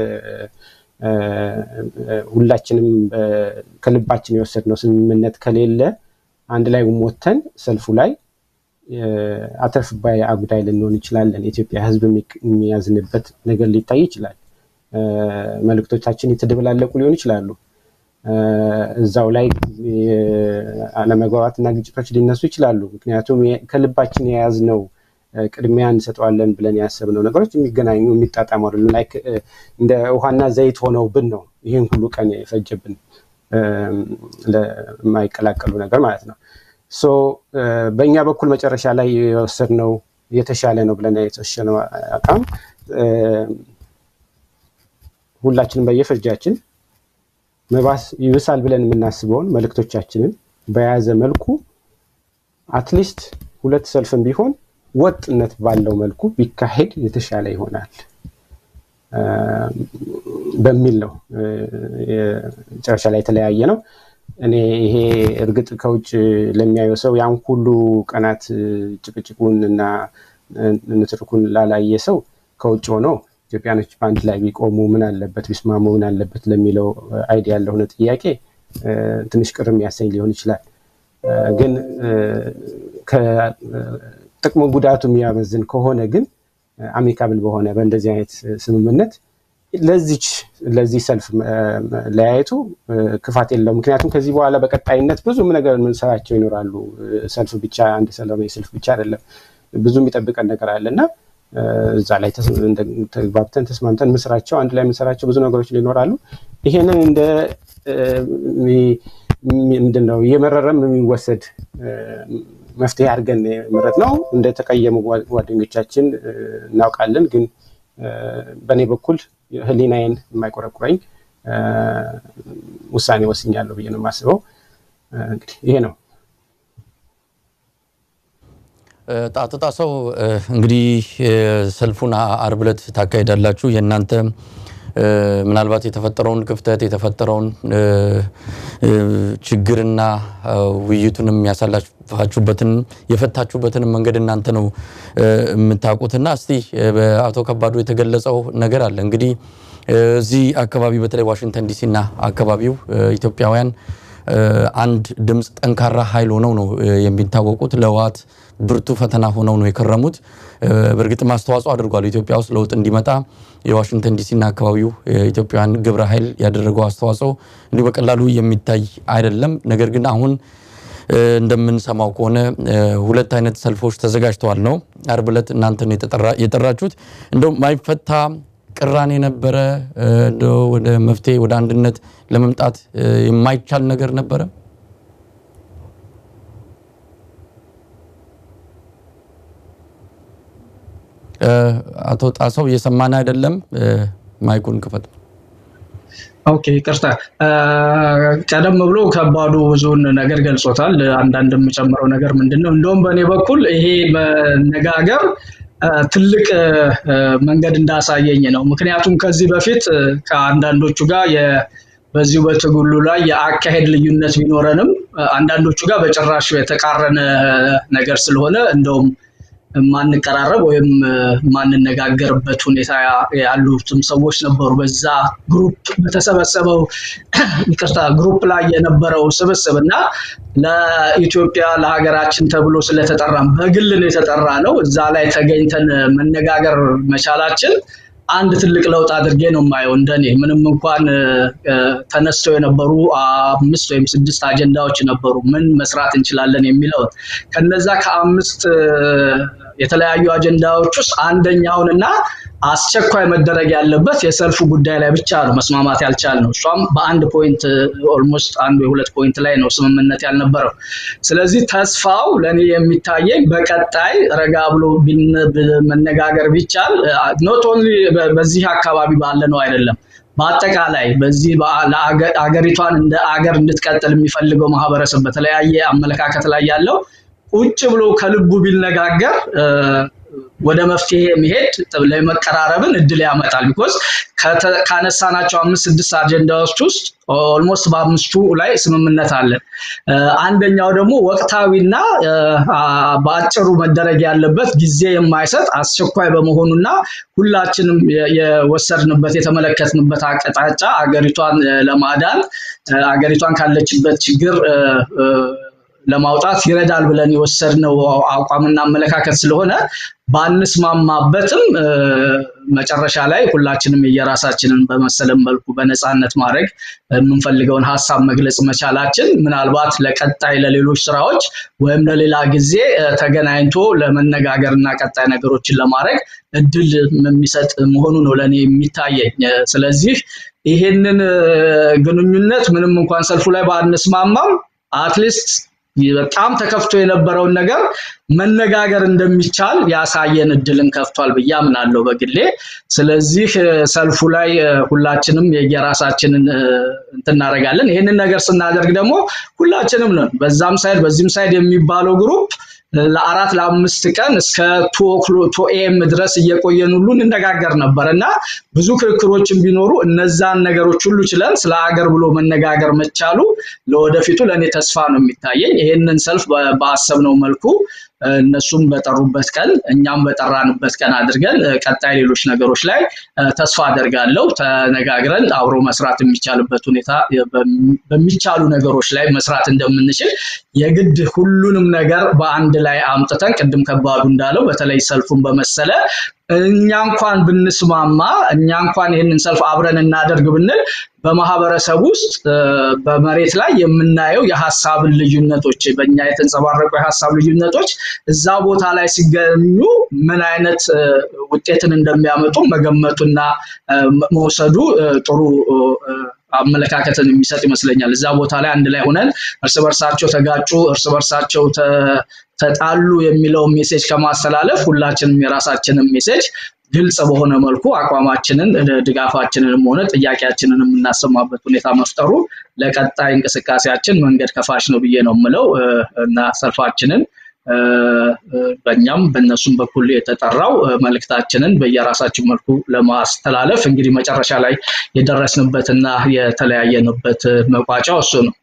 S2: ሁላችንም ከልባችን የወሰድነው ስምምነት ከሌለ አንድ ላይ ሞተን ሰልፉ ላይ አተርፍ ባይ አጉዳይ ልንሆን እንችላለን። የኢትዮጵያ ሕዝብ የሚያዝንበት ነገር ሊታይ ይችላል። መልእክቶቻችን የተደበላለቁ ሊሆን ይችላሉ። እዛው ላይ አለመግባባትና ግጭቶች ሊነሱ ይችላሉ። ምክንያቱም ከልባችን የያዝነው ቅድሚያ እንሰጠዋለን ብለን ያሰብነው ነገሮች የሚገናኙ የሚጣጣሙ አይደሉም። ላይክ እንደ ውሃና ዘይት ሆነውብን ነው ይህን ሁሉ ቀን የፈጀብን ለማይቀላቀሉ ነገር ማለት ነው። ሶ በእኛ በኩል መጨረሻ ላይ የወሰድነው የተሻለ ነው ብለን የተወሰነው አቋም ሁላችንም በየፈርጃችን መባስ ይብሳል ብለን የምናስበውን መልእክቶቻችንን በያዘ መልኩ አትሊስት ሁለት ሰልፍም ቢሆን ወጥነት ባለው መልኩ ቢካሄድ የተሻለ ይሆናል በሚል ነው መጨረሻ ላይ የተለያየ ነው። እኔ ይሄ እርግጥ ከውጭ ለሚያየው ሰው ያን ሁሉ ቀናት ጭቅጭቁን እና ንትርኩን ላላየ ሰው ከውጭ ሆነው ኢትዮጵያኖች በአንድ ላይ ቢቆሙ ምን አለበት ቢስማሙ ምን አለበት ለሚለው አይዲያ ያለሆነ ጥያቄ ትንሽ ቅር የሚያሰኝ ሊሆን ይችላል። ግን ጥቅሙ ጉዳቱ የሚያመዝን ከሆነ ግን አሚካብል በሆነ በእንደዚህ አይነት ስምምነት ለዚች ለዚህ ሰልፍ ለያየቱ ክፋት የለው። ምክንያቱም ከዚህ በኋላ በቀጣይነት ብዙም ነገር የምንሰራቸው ይኖራሉ። ሰልፍ ብቻ አንድ ሰላማዊ ሰልፍ ብቻ አይደለም፣ ብዙ የሚጠብቀን ነገር አለ እና እዛ ላይ ተግባብተን ተስማምተን ምስራቸው አንድ ላይ የምንሰራቸው ብዙ ነገሮች ሊኖራሉ። ይሄንን እንደ ምንድን ነው እየመረረም የሚወሰድ መፍትሄ አድርገን መረት ነው። እንደተቀየሙ ጓደኞቻችን እናውቃለን። ግን በእኔ በኩል ሕሊናዬን የማይቆረቁረኝ ውሳኔ ወስኛለሁ ብዬ ነው የማስበው። እንግዲህ ይሄ ነው።
S1: ጣጥጣ ሰው እንግዲህ ሰልፉን አርብ ዕለት ታካሂዳላችሁ። የእናንተ ምናልባት የተፈጠረውን ክፍተት የተፈጠረውን ችግርና ውይይቱንም ያሳላፋችሁበትን የፈታችሁበትን መንገድ እናንተ ነው የምታውቁትና እስቲ በአቶ ከባዱ የተገለጸው ነገር አለ እንግዲህ እዚህ አካባቢ በተለይ ዋሽንግተን ዲሲና አካባቢው ኢትዮጵያውያን አንድ ድምፅ ጠንካራ ኃይል ሆነው ነው የሚታወቁት። ለህወሓት ብርቱ ፈተና ሆነው ነው የከረሙት። በእርግጥም አስተዋጽኦ አድርጓል ኢትዮጵያ ውስጥ ለውጥ እንዲመጣ የዋሽንግተን ዲሲና አካባቢው ኢትዮጵያውያን ግብረ ኃይል ያደረገው አስተዋጽኦ እንዲሁ በቀላሉ የሚታይ አይደለም። ነገር ግን አሁን እንደምንሰማው ከሆነ ሁለት አይነት ሰልፎች ተዘጋጅተዋል ነው። አርብ ዕለት እናንተ ነው የጠራችሁት። እንደው ማይፈታ ቅራኔ ነበረ? እንደው ወደ መፍትሄ ወደ አንድነት ለመምጣት የማይቻል ነገር ነበረ? አቶ ጣሰው እየሰማን አይደለም። ማይኩን ክፈት።
S4: ኦኬ ይቅርታ። ቀደም ብሎ ከባዱ ብዙውን ነገር ገልጾታል። አንዳንድ የምጨምረው ነገር ምንድን ነው፣ እንደውም በእኔ በኩል ይሄ መነጋገር ትልቅ መንገድ እንዳሳየኝ ነው። ምክንያቱም ከዚህ በፊት ከአንዳንዶቹ ጋር በዚሁ በትግሉ ላይ የአካሄድ ልዩነት ቢኖረንም አንዳንዶቹ ጋር በጭራሽ የተቃረነ ነገር ስለሆነ እንደውም ማንቀራረብ ወይም ማንነጋገርበት ሁኔታ ያሉትም ሰዎች ነበሩ። በዛ ግሩፕ በተሰበሰበው ይቅርታ ግሩፕ ላይ የነበረው ስብስብ እና ለኢትዮጵያ ለሀገራችን ተብሎ ስለተጠራም በግል ነው የተጠራ ነው። እዛ ላይ ተገኝተን መነጋገር መቻላችን አንድ ትልቅ ለውጥ አድርጌ ነው የማየው። እንደኔ ምንም እንኳን ተነስተው የነበሩ አምስት ወይም ስድስት አጀንዳዎች ነበሩ፣ ምን መስራት እንችላለን የሚለውን ከነዛ ከአምስት የተለያዩ አጀንዳዎች ውስጥ አንደኛውን እና አስቸኳይ መደረግ ያለበት የሰልፉ ጉዳይ ላይ ብቻ ነው መስማማት ያልቻልነው። እሷም በአንድ ፖይንት ኦልሞስት አንዱ የሁለት ፖይንት ላይ ነው ስምምነት ያልነበረው። ስለዚህ ተስፋው ለእኔ የሚታየኝ በቀጣይ ረጋ ብሎ መነጋገር ቢቻል ኖት ኦንሊ በዚህ አካባቢ ባለ ነው አይደለም በአጠቃላይ በዚህ አገሪቷን እንደ አገር እንድትቀጥል የሚፈልገው ማህበረሰብ በተለያየ አመለካከት ላይ ያለው ቁጭ ብሎ ከልቡ ቢነጋገር ወደ መፍትሄ መሄድ ለመቀራረብን እድል ያመጣል። ቢኮዝ ካነሳናቸው አምስት ስድስት አጀንዳዎች ውስጥ ኦልሞስት በአምስቱ ላይ ስምምነት አለን። አንደኛው ደግሞ ወቅታዊና በአጭሩ መደረግ ያለበት ጊዜ የማይሰጥ አስቸኳይ በመሆኑና ሁላችንም የወሰድንበት የተመለከትንበት አቅጣጫ አገሪቷን ለማዳን አገሪቷን ካለችበት ችግር ለማውጣት ይረዳል ብለን የወሰድነው አቋምና አመለካከት ስለሆነ ባንስማማበትም መጨረሻ ላይ ሁላችንም የየራሳችንን በመሰለን መልኩ በነፃነት ማድረግ የምንፈልገውን ሀሳብ መግለጽ መቻላችን ምናልባት ለቀጣይ ለሌሎች ስራዎች ወይም ለሌላ ጊዜ ተገናኝቶ ለመነጋገር እና ቀጣይ ነገሮችን ለማድረግ እድል የሚሰጥ መሆኑ ነው ለእኔ የሚታየኝ። ስለዚህ ይሄንን ግንኙነት ምንም እንኳን ሰልፉ ላይ ባንስማማም አትሊስት በጣም ተከፍቶ የነበረውን ነገር መነጋገር እንደሚቻል ያሳየን እድልን ከፍቷል ብዬ አምናለሁ በግሌ። ስለዚህ ሰልፉ ላይ ሁላችንም የየራሳችንን እንትን እናደርጋለን። ይህንን ነገር ስናደርግ ደግሞ ሁላችንም ነን በዛም ሳይድ በዚህም ሳይድ የሚባለው ግሩፕ ለአራት ለአምስት ቀን እስከ ቱ ኤም ድረስ እየቆየን ሁሉ እንነጋገር ነበር እና ብዙ ክርክሮችን ቢኖሩ እነዛን ነገሮች ሁሉ ችለን ስለ ሀገር ብሎ መነጋገር መቻሉ ለወደፊቱ ለእኔ ተስፋ ነው የሚታየኝ። ይህንን ሰልፍ በአሰብነው መልኩ እነሱም በጠሩበት ቀን እኛም በጠራንበት ቀን አድርገን ቀጣይ ሌሎች ነገሮች ላይ ተስፋ አደርጋለሁ ተነጋግረን አብሮ መስራት የሚቻልበት ሁኔታ በሚቻሉ ነገሮች ላይ መስራት እንደምንችል የግድ ሁሉንም ነገር በአንድ ላይ አምጥተን ቅድም ከባዱ እንዳለው በተለይ ሰልፉን በመሰለ እኛ እንኳን ብንስማማ እኛ እንኳን ይህንን ሰልፍ አብረን እናደርግ ብንል በማህበረሰብ ውስጥ በመሬት ላይ የምናየው የሀሳብን ልዩነቶች በእኛ የተንጸባረቁ የሀሳብ ልዩነቶች እዛ ቦታ ላይ ሲገኙ ምን አይነት ውጤትን እንደሚያመጡ መገመቱና መውሰዱ ጥሩ አመለካከትን የሚሰጥ ይመስለኛል። እዛ ቦታ ላይ አንድ ላይ ሆነን እርስ በርሳቸው ተጋጩ፣ እርስ በርሳቸው ተጣሉ የሚለው ሜሴጅ ከማስተላለፍ ሁላችንም የራሳችንን ሜሴጅ ግልጽ በሆነ መልኩ አቋማችንን ድጋፋችንንም ሆነ ጥያቄያችንን የምናሰማበት ሁኔታ መፍጠሩ ለቀጣይ እንቅስቃሴያችን መንገድ ከፋሽ ነው ብዬ ነው የምለው እና ሰልፋችንን በእኛም በእነሱም በኩል የተጠራው መልእክታችንን በየራሳችን መልኩ ለማስተላለፍ እንግዲህ መጨረሻ ላይ የደረስንበትና የተለያየንበት መቋጫው እሱ ነው።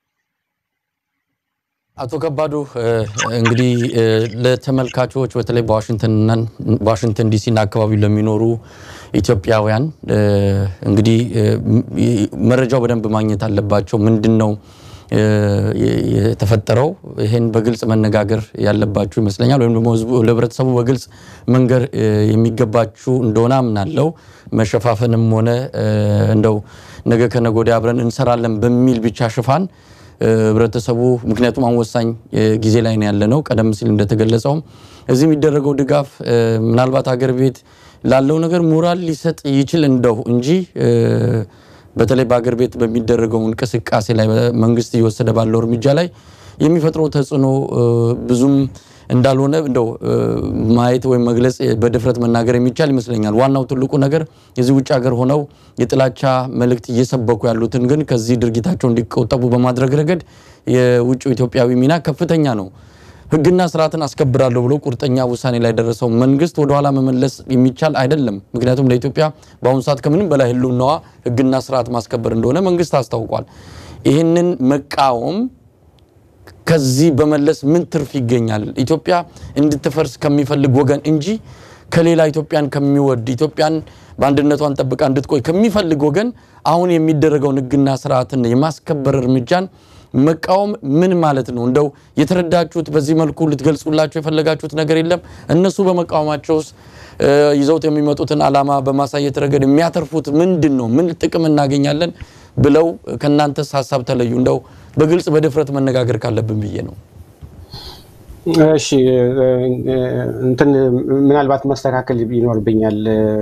S1: አቶ ከባዱ እንግዲህ ለተመልካቾች በተለይ በዋሽንግተን ዲሲና አካባቢ ለሚኖሩ ኢትዮጵያውያን እንግዲህ መረጃው በደንብ ማግኘት አለባቸው። ምንድን ነው የተፈጠረው? ይሄን በግልጽ መነጋገር ያለባችሁ ይመስለኛል። ወይም ደግሞ ለህብረተሰቡ በግልጽ መንገር የሚገባችሁ እንደሆነ አምናለው። መሸፋፈንም ሆነ እንደው ነገ ከነገ ወዲያ አብረን እንሰራለን በሚል ብቻ ሽፋን ህብረተሰቡ ምክንያቱም አሁን ወሳኝ ጊዜ ላይ ነው ያለ ነው። ቀደም ሲል እንደተገለጸውም እዚህ የሚደረገው ድጋፍ ምናልባት ሀገር ቤት ላለው ነገር ሞራል ሊሰጥ ይችል እንደው እንጂ በተለይ በሀገር ቤት በሚደረገው እንቅስቃሴ ላይ መንግስት እየወሰደ ባለው እርምጃ ላይ የሚፈጥረው ተጽዕኖ ብዙም እንዳልሆነ እንደው ማየት ወይም መግለጽ በድፍረት መናገር የሚቻል ይመስለኛል። ዋናው ትልቁ ነገር የዚህ ውጭ ሀገር ሆነው የጥላቻ መልእክት እየሰበኩ ያሉትን ግን ከዚህ ድርጊታቸው እንዲቆጠቡ በማድረግ ረገድ የውጭ ኢትዮጵያዊ ሚና ከፍተኛ ነው። ህግና ስርዓትን አስከብራለሁ ብሎ ቁርጠኛ ውሳኔ ላይ ደረሰው መንግስት ወደኋላ መመለስ የሚቻል አይደለም። ምክንያቱም ለኢትዮጵያ በአሁኑ ሰዓት ከምንም በላይ ህልውናዋ ህግና ስርዓት ማስከበር እንደሆነ መንግስት አስታውቋል። ይህንን መቃወም ከዚህ በመለስ ምን ትርፍ ይገኛል? ኢትዮጵያ እንድትፈርስ ከሚፈልግ ወገን እንጂ ከሌላ ኢትዮጵያን ከሚወድ ኢትዮጵያን በአንድነቷን ጠብቃ እንድትቆይ ከሚፈልግ ወገን አሁን የሚደረገውን ህግና ስርዓትን የማስከበር እርምጃን መቃወም ምን ማለት ነው? እንደው የተረዳችሁት በዚህ መልኩ ልትገልጹላቸው የፈለጋችሁት ነገር የለም? እነሱ በመቃወማቸውስ ይዘውት የሚመጡትን ዓላማ በማሳየት ረገድ የሚያተርፉት ምንድን ነው? ምን ጥቅም እናገኛለን ብለው ከእናንተስ ሀሳብ ተለዩ? እንደው በግልጽ በድፍረት መነጋገር ካለብን ብዬ ነው።
S2: እሺ እንትን ምናልባት ማስተካከል ይኖርብኛል።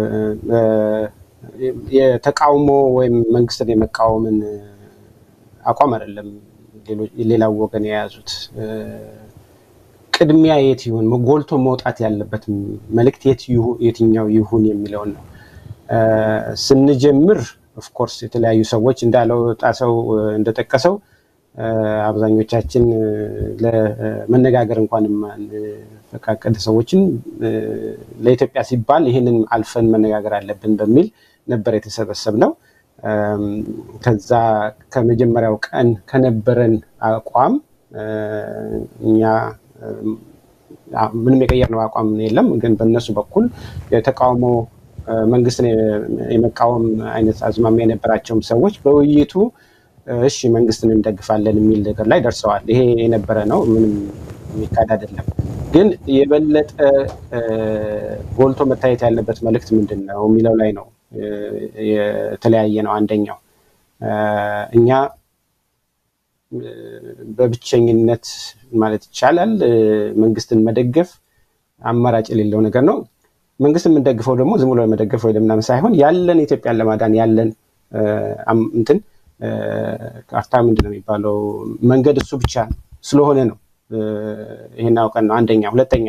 S2: የተቃውሞ ወይም መንግስትን የመቃወምን አቋም አይደለም ሌላው ወገን የያዙት። ቅድሚያ የት ይሁን ጎልቶ መውጣት ያለበት መልእክት የትኛው ይሁን የሚለውን ነው። ስንጀምር ኦፍኮርስ የተለያዩ ሰዎች እንዳለው ጣሰው እንደጠቀሰው አብዛኞቻችን ለመነጋገር እንኳን የማንፈቃቀድ ሰዎችን ለኢትዮጵያ ሲባል ይህንን አልፈን መነጋገር አለብን በሚል ነበር የተሰበሰብነው። ከዛ ከመጀመሪያው ቀን ከነበረን አቋም እኛ ምንም የቀየርነው አቋም የለም። ግን በእነሱ በኩል የተቃውሞ መንግስትን የመቃወም አይነት አዝማሚያ የነበራቸውም ሰዎች በውይይቱ እሺ መንግስትን እንደግፋለን የሚል ነገር ላይ ደርሰዋል። ይሄ የነበረ ነው፣ ምንም የሚካድ አይደለም። ግን የበለጠ ጎልቶ መታየት ያለበት መልእክት ምንድን ነው የሚለው ላይ ነው የተለያየ ነው። አንደኛው እኛ በብቸኝነት ማለት ይቻላል መንግስትን መደገፍ አማራጭ የሌለው ነገር ነው። መንግስት የምንደግፈው ደግሞ ዝም ብሎ መደገፍ ወይ ለምናምን ሳይሆን ያለን ኢትዮጵያን ለማዳን ያለን እንትን ካርታ ምንድን ነው የሚባለው መንገድ እሱ ብቻ ስለሆነ ነው። ይህን አውቀን ነው። አንደኛ። ሁለተኛ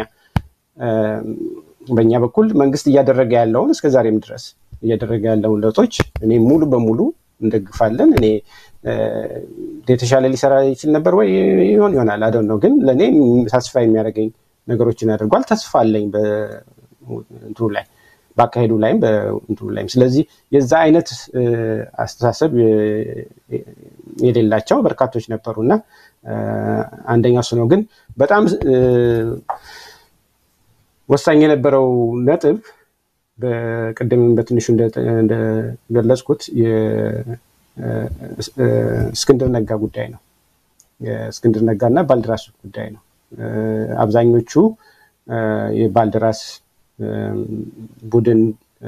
S2: በእኛ በኩል መንግስት እያደረገ ያለውን እስከ ዛሬም ድረስ እያደረገ ያለውን ለውጦች እኔ ሙሉ በሙሉ እንደግፋለን። እኔ የተሻለ ሊሰራ ይችል ነበር ወይ ይሆን ይሆናል አደ ነው። ግን ለእኔ ተስፋ የሚያደርገኝ ነገሮችን ያደርጓል። ተስፋ አለኝ በእንትኑ ላይ በአካሄዱ ላይም በእንትኑ ላይም። ስለዚህ የዛ አይነት አስተሳሰብ የሌላቸው በርካቶች ነበሩ እና አንደኛው እሱ ነው። ግን በጣም ወሳኝ የነበረው ነጥብ በቅድምም በትንሹ እንደገለጽኩት የእስክንድር ነጋ ጉዳይ ነው። የእስክንድር ነጋ እና ባልደራስ ጉዳይ ነው። አብዛኞቹ የባልደራስ ቡድን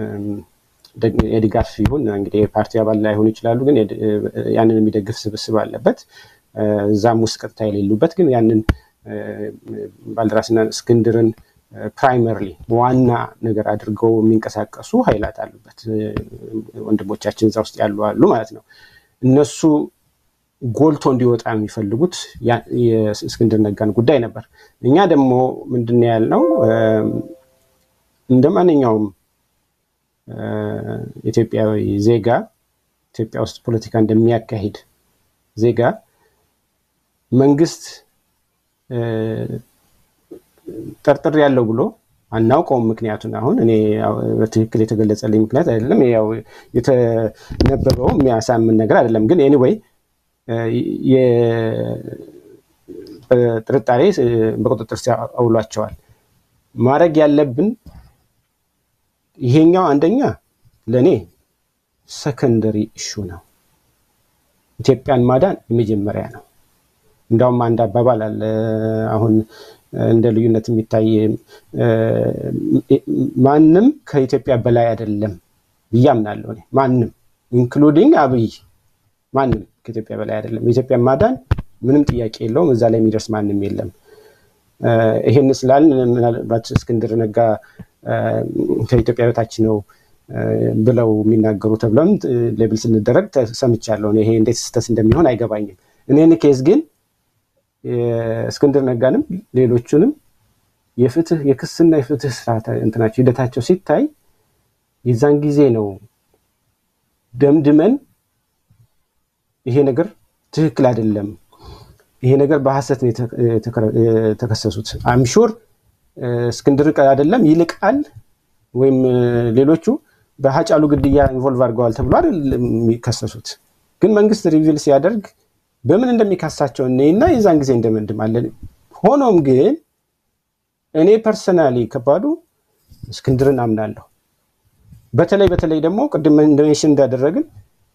S2: የድጋፍ ይሁን እንግዲህ የፓርቲ አባል ላይሆኑ ይችላሉ፣ ግን ያንን የሚደግፍ ስብስብ አለበት። እዛም ውስጥ ቀጥታ የሌሉበት ግን ያንን ባልደራስና እስክንድርን ፕራይመርሊ ዋና ነገር አድርገው የሚንቀሳቀሱ ኃይላት አሉበት። ወንድሞቻችን እዛ ውስጥ ያሉ አሉ ማለት ነው። እነሱ ጎልቶ እንዲወጣ የሚፈልጉት የእስክንድር ነጋን ጉዳይ ነበር። እኛ ደግሞ ምንድን ነው ያልነው እንደ ማንኛውም ኢትዮጵያዊ ዜጋ ኢትዮጵያ ውስጥ ፖለቲካ እንደሚያካሂድ ዜጋ መንግስት ጠርጥር ያለው ብሎ አናውቀውም። ምክንያቱን አሁን እኔ በትክክል የተገለጸልኝ ምክንያት አይደለም፣ ያው የተነበበው የሚያሳምን ነገር አይደለም። ግን ኤኒዌይ ጥርጣሬ በቁጥጥር ስር አውሏቸዋል። ማድረግ ያለብን ይሄኛው አንደኛ ለእኔ ሰከንደሪ እሹ ነው። ኢትዮጵያን ማዳን የመጀመሪያ ነው። እንዳውም አንድ አባባል አለ አሁን እንደ ልዩነት የሚታይ ማንም ከኢትዮጵያ በላይ አይደለም ብዬ አምናለሁ። እኔ ማንም ኢንክሉዲንግ አብይ ማንም ከኢትዮጵያ በላይ አይደለም። የኢትዮጵያ ማዳን ምንም ጥያቄ የለውም። እዛ ላይ የሚደርስ ማንም የለም። ይሄን ስላል ምናልባት እስክንድር ነጋ ከኢትዮጵያ በታች ነው ብለው የሚናገሩ ተብለም ሌብል ስንደረግ ሰምቻለሁ። ይሄ እንዴት ስህተት እንደሚሆን አይገባኝም። እኔን ኬዝ ግን እስክንድር ነጋንም ሌሎቹንም የፍትህ የክስና የፍትህ ስርዓት እንትናቸው ሂደታቸው ሲታይ የዛን ጊዜ ነው ደምድመን ይሄ ነገር ትክክል አይደለም፣ ይሄ ነገር በሀሰት ነው የተከሰሱት። አምሹር እስክንድር አይደለም ይልቃል ወይም ሌሎቹ በሀጫሉ ግድያ ኢንቮልቭ አድርገዋል ተብሎ አይደለም የሚከሰሱት። ግን መንግስት ሪቪል ሲያደርግ በምን እንደሚካሳቸው እኔና የዛን ጊዜ እንደመድማለን። ሆኖም ግን እኔ ፐርሰናሊ ከባዱ እስክንድርን አምናለሁ። በተለይ በተለይ ደግሞ ቅድም ኢንዶኔሽን እንዳደረግን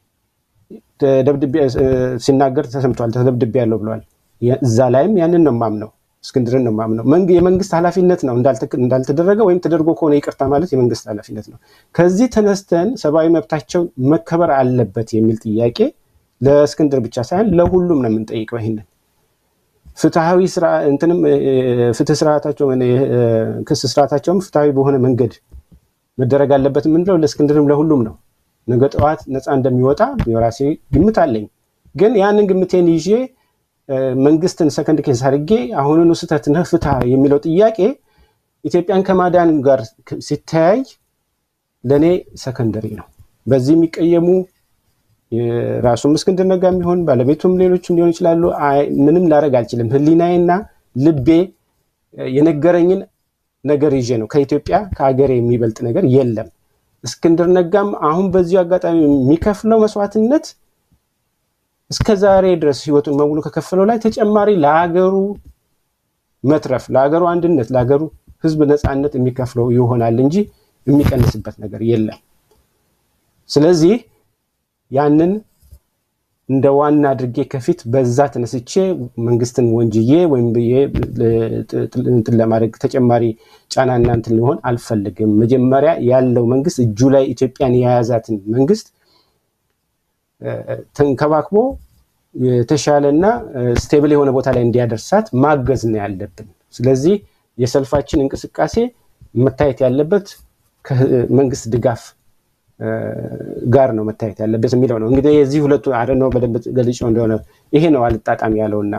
S2: ሲናገር ተሰምቷል። ተደብድቤ ያለው ብለዋል። እዛ ላይም ያንን ነው የማምነው፣ እስክንድርን ነው የማምነው። የመንግስት ኃላፊነት ነው እንዳልተደረገ ወይም ተደርጎ ከሆነ ይቅርታ ማለት የመንግስት ኃላፊነት ነው። ከዚህ ተነስተን ሰብአዊ መብታቸው መከበር አለበት የሚል ጥያቄ ለእስክንድር ብቻ ሳይሆን ለሁሉም ነው የምንጠይቀው። ይህንን ፍትሐዊ እንትንም ፍትህ ስርዓታቸው ክስ ስርዓታቸውም ፍትሐዊ በሆነ መንገድ መደረግ አለበት የምንለው ለእስክንድርም ለሁሉም ነው። ነገ ጠዋት ነፃ እንደሚወጣ የራሴ ግምት አለኝ። ግን ያንን ግምቴን ይዤ መንግስትን ሰከንድ ኬስ አድርጌ አሁኑኑ ስህተት ነህ ፍትህ የሚለው ጥያቄ ኢትዮጵያን ከማዳን ጋር ሲተያይ ለእኔ ሰከንደሪ ነው። በዚህ የሚቀየሙ ራሱም እስክንድር ነጋ የሚሆን ባለቤቱም ሌሎችም ሊሆን ይችላሉ። ምንም ላደርግ አልችልም። ህሊናዬና ልቤ የነገረኝን ነገር ይዤ ነው። ከኢትዮጵያ ከሀገሬ የሚበልጥ ነገር የለም። እስክንድር ነጋም አሁን በዚሁ አጋጣሚ የሚከፍለው መስዋዕትነት እስከ ዛሬ ድረስ ህይወቱን በሙሉ ከከፈለው ላይ ተጨማሪ ለሀገሩ መትረፍ፣ ለሀገሩ አንድነት፣ ለሀገሩ ህዝብ ነፃነት የሚከፍለው ይሆናል እንጂ የሚቀንስበት ነገር የለም። ስለዚህ ያንን እንደ ዋና አድርጌ ከፊት በዛ ተነስቼ መንግስትን ወንጅዬ ወይም እንትን ለማድረግ ተጨማሪ ጫና እና እንትን ሊሆን አልፈልግም። መጀመሪያ ያለው መንግስት እጁ ላይ ኢትዮጵያን የያዛትን መንግስት ተንከባክቦ የተሻለና ስቴብል የሆነ ቦታ ላይ እንዲያደርሳት ማገዝ ነው ያለብን። ስለዚህ የሰልፋችን እንቅስቃሴ መታየት ያለበት ከመንግስት ድጋፍ ጋር ነው መታየት ያለበት የሚለው ነው። እንግዲህ የዚህ ሁለቱ አደነው በደንብ ገልጬው እንደሆነ ይሄ ነው አልጣጣም ያለውና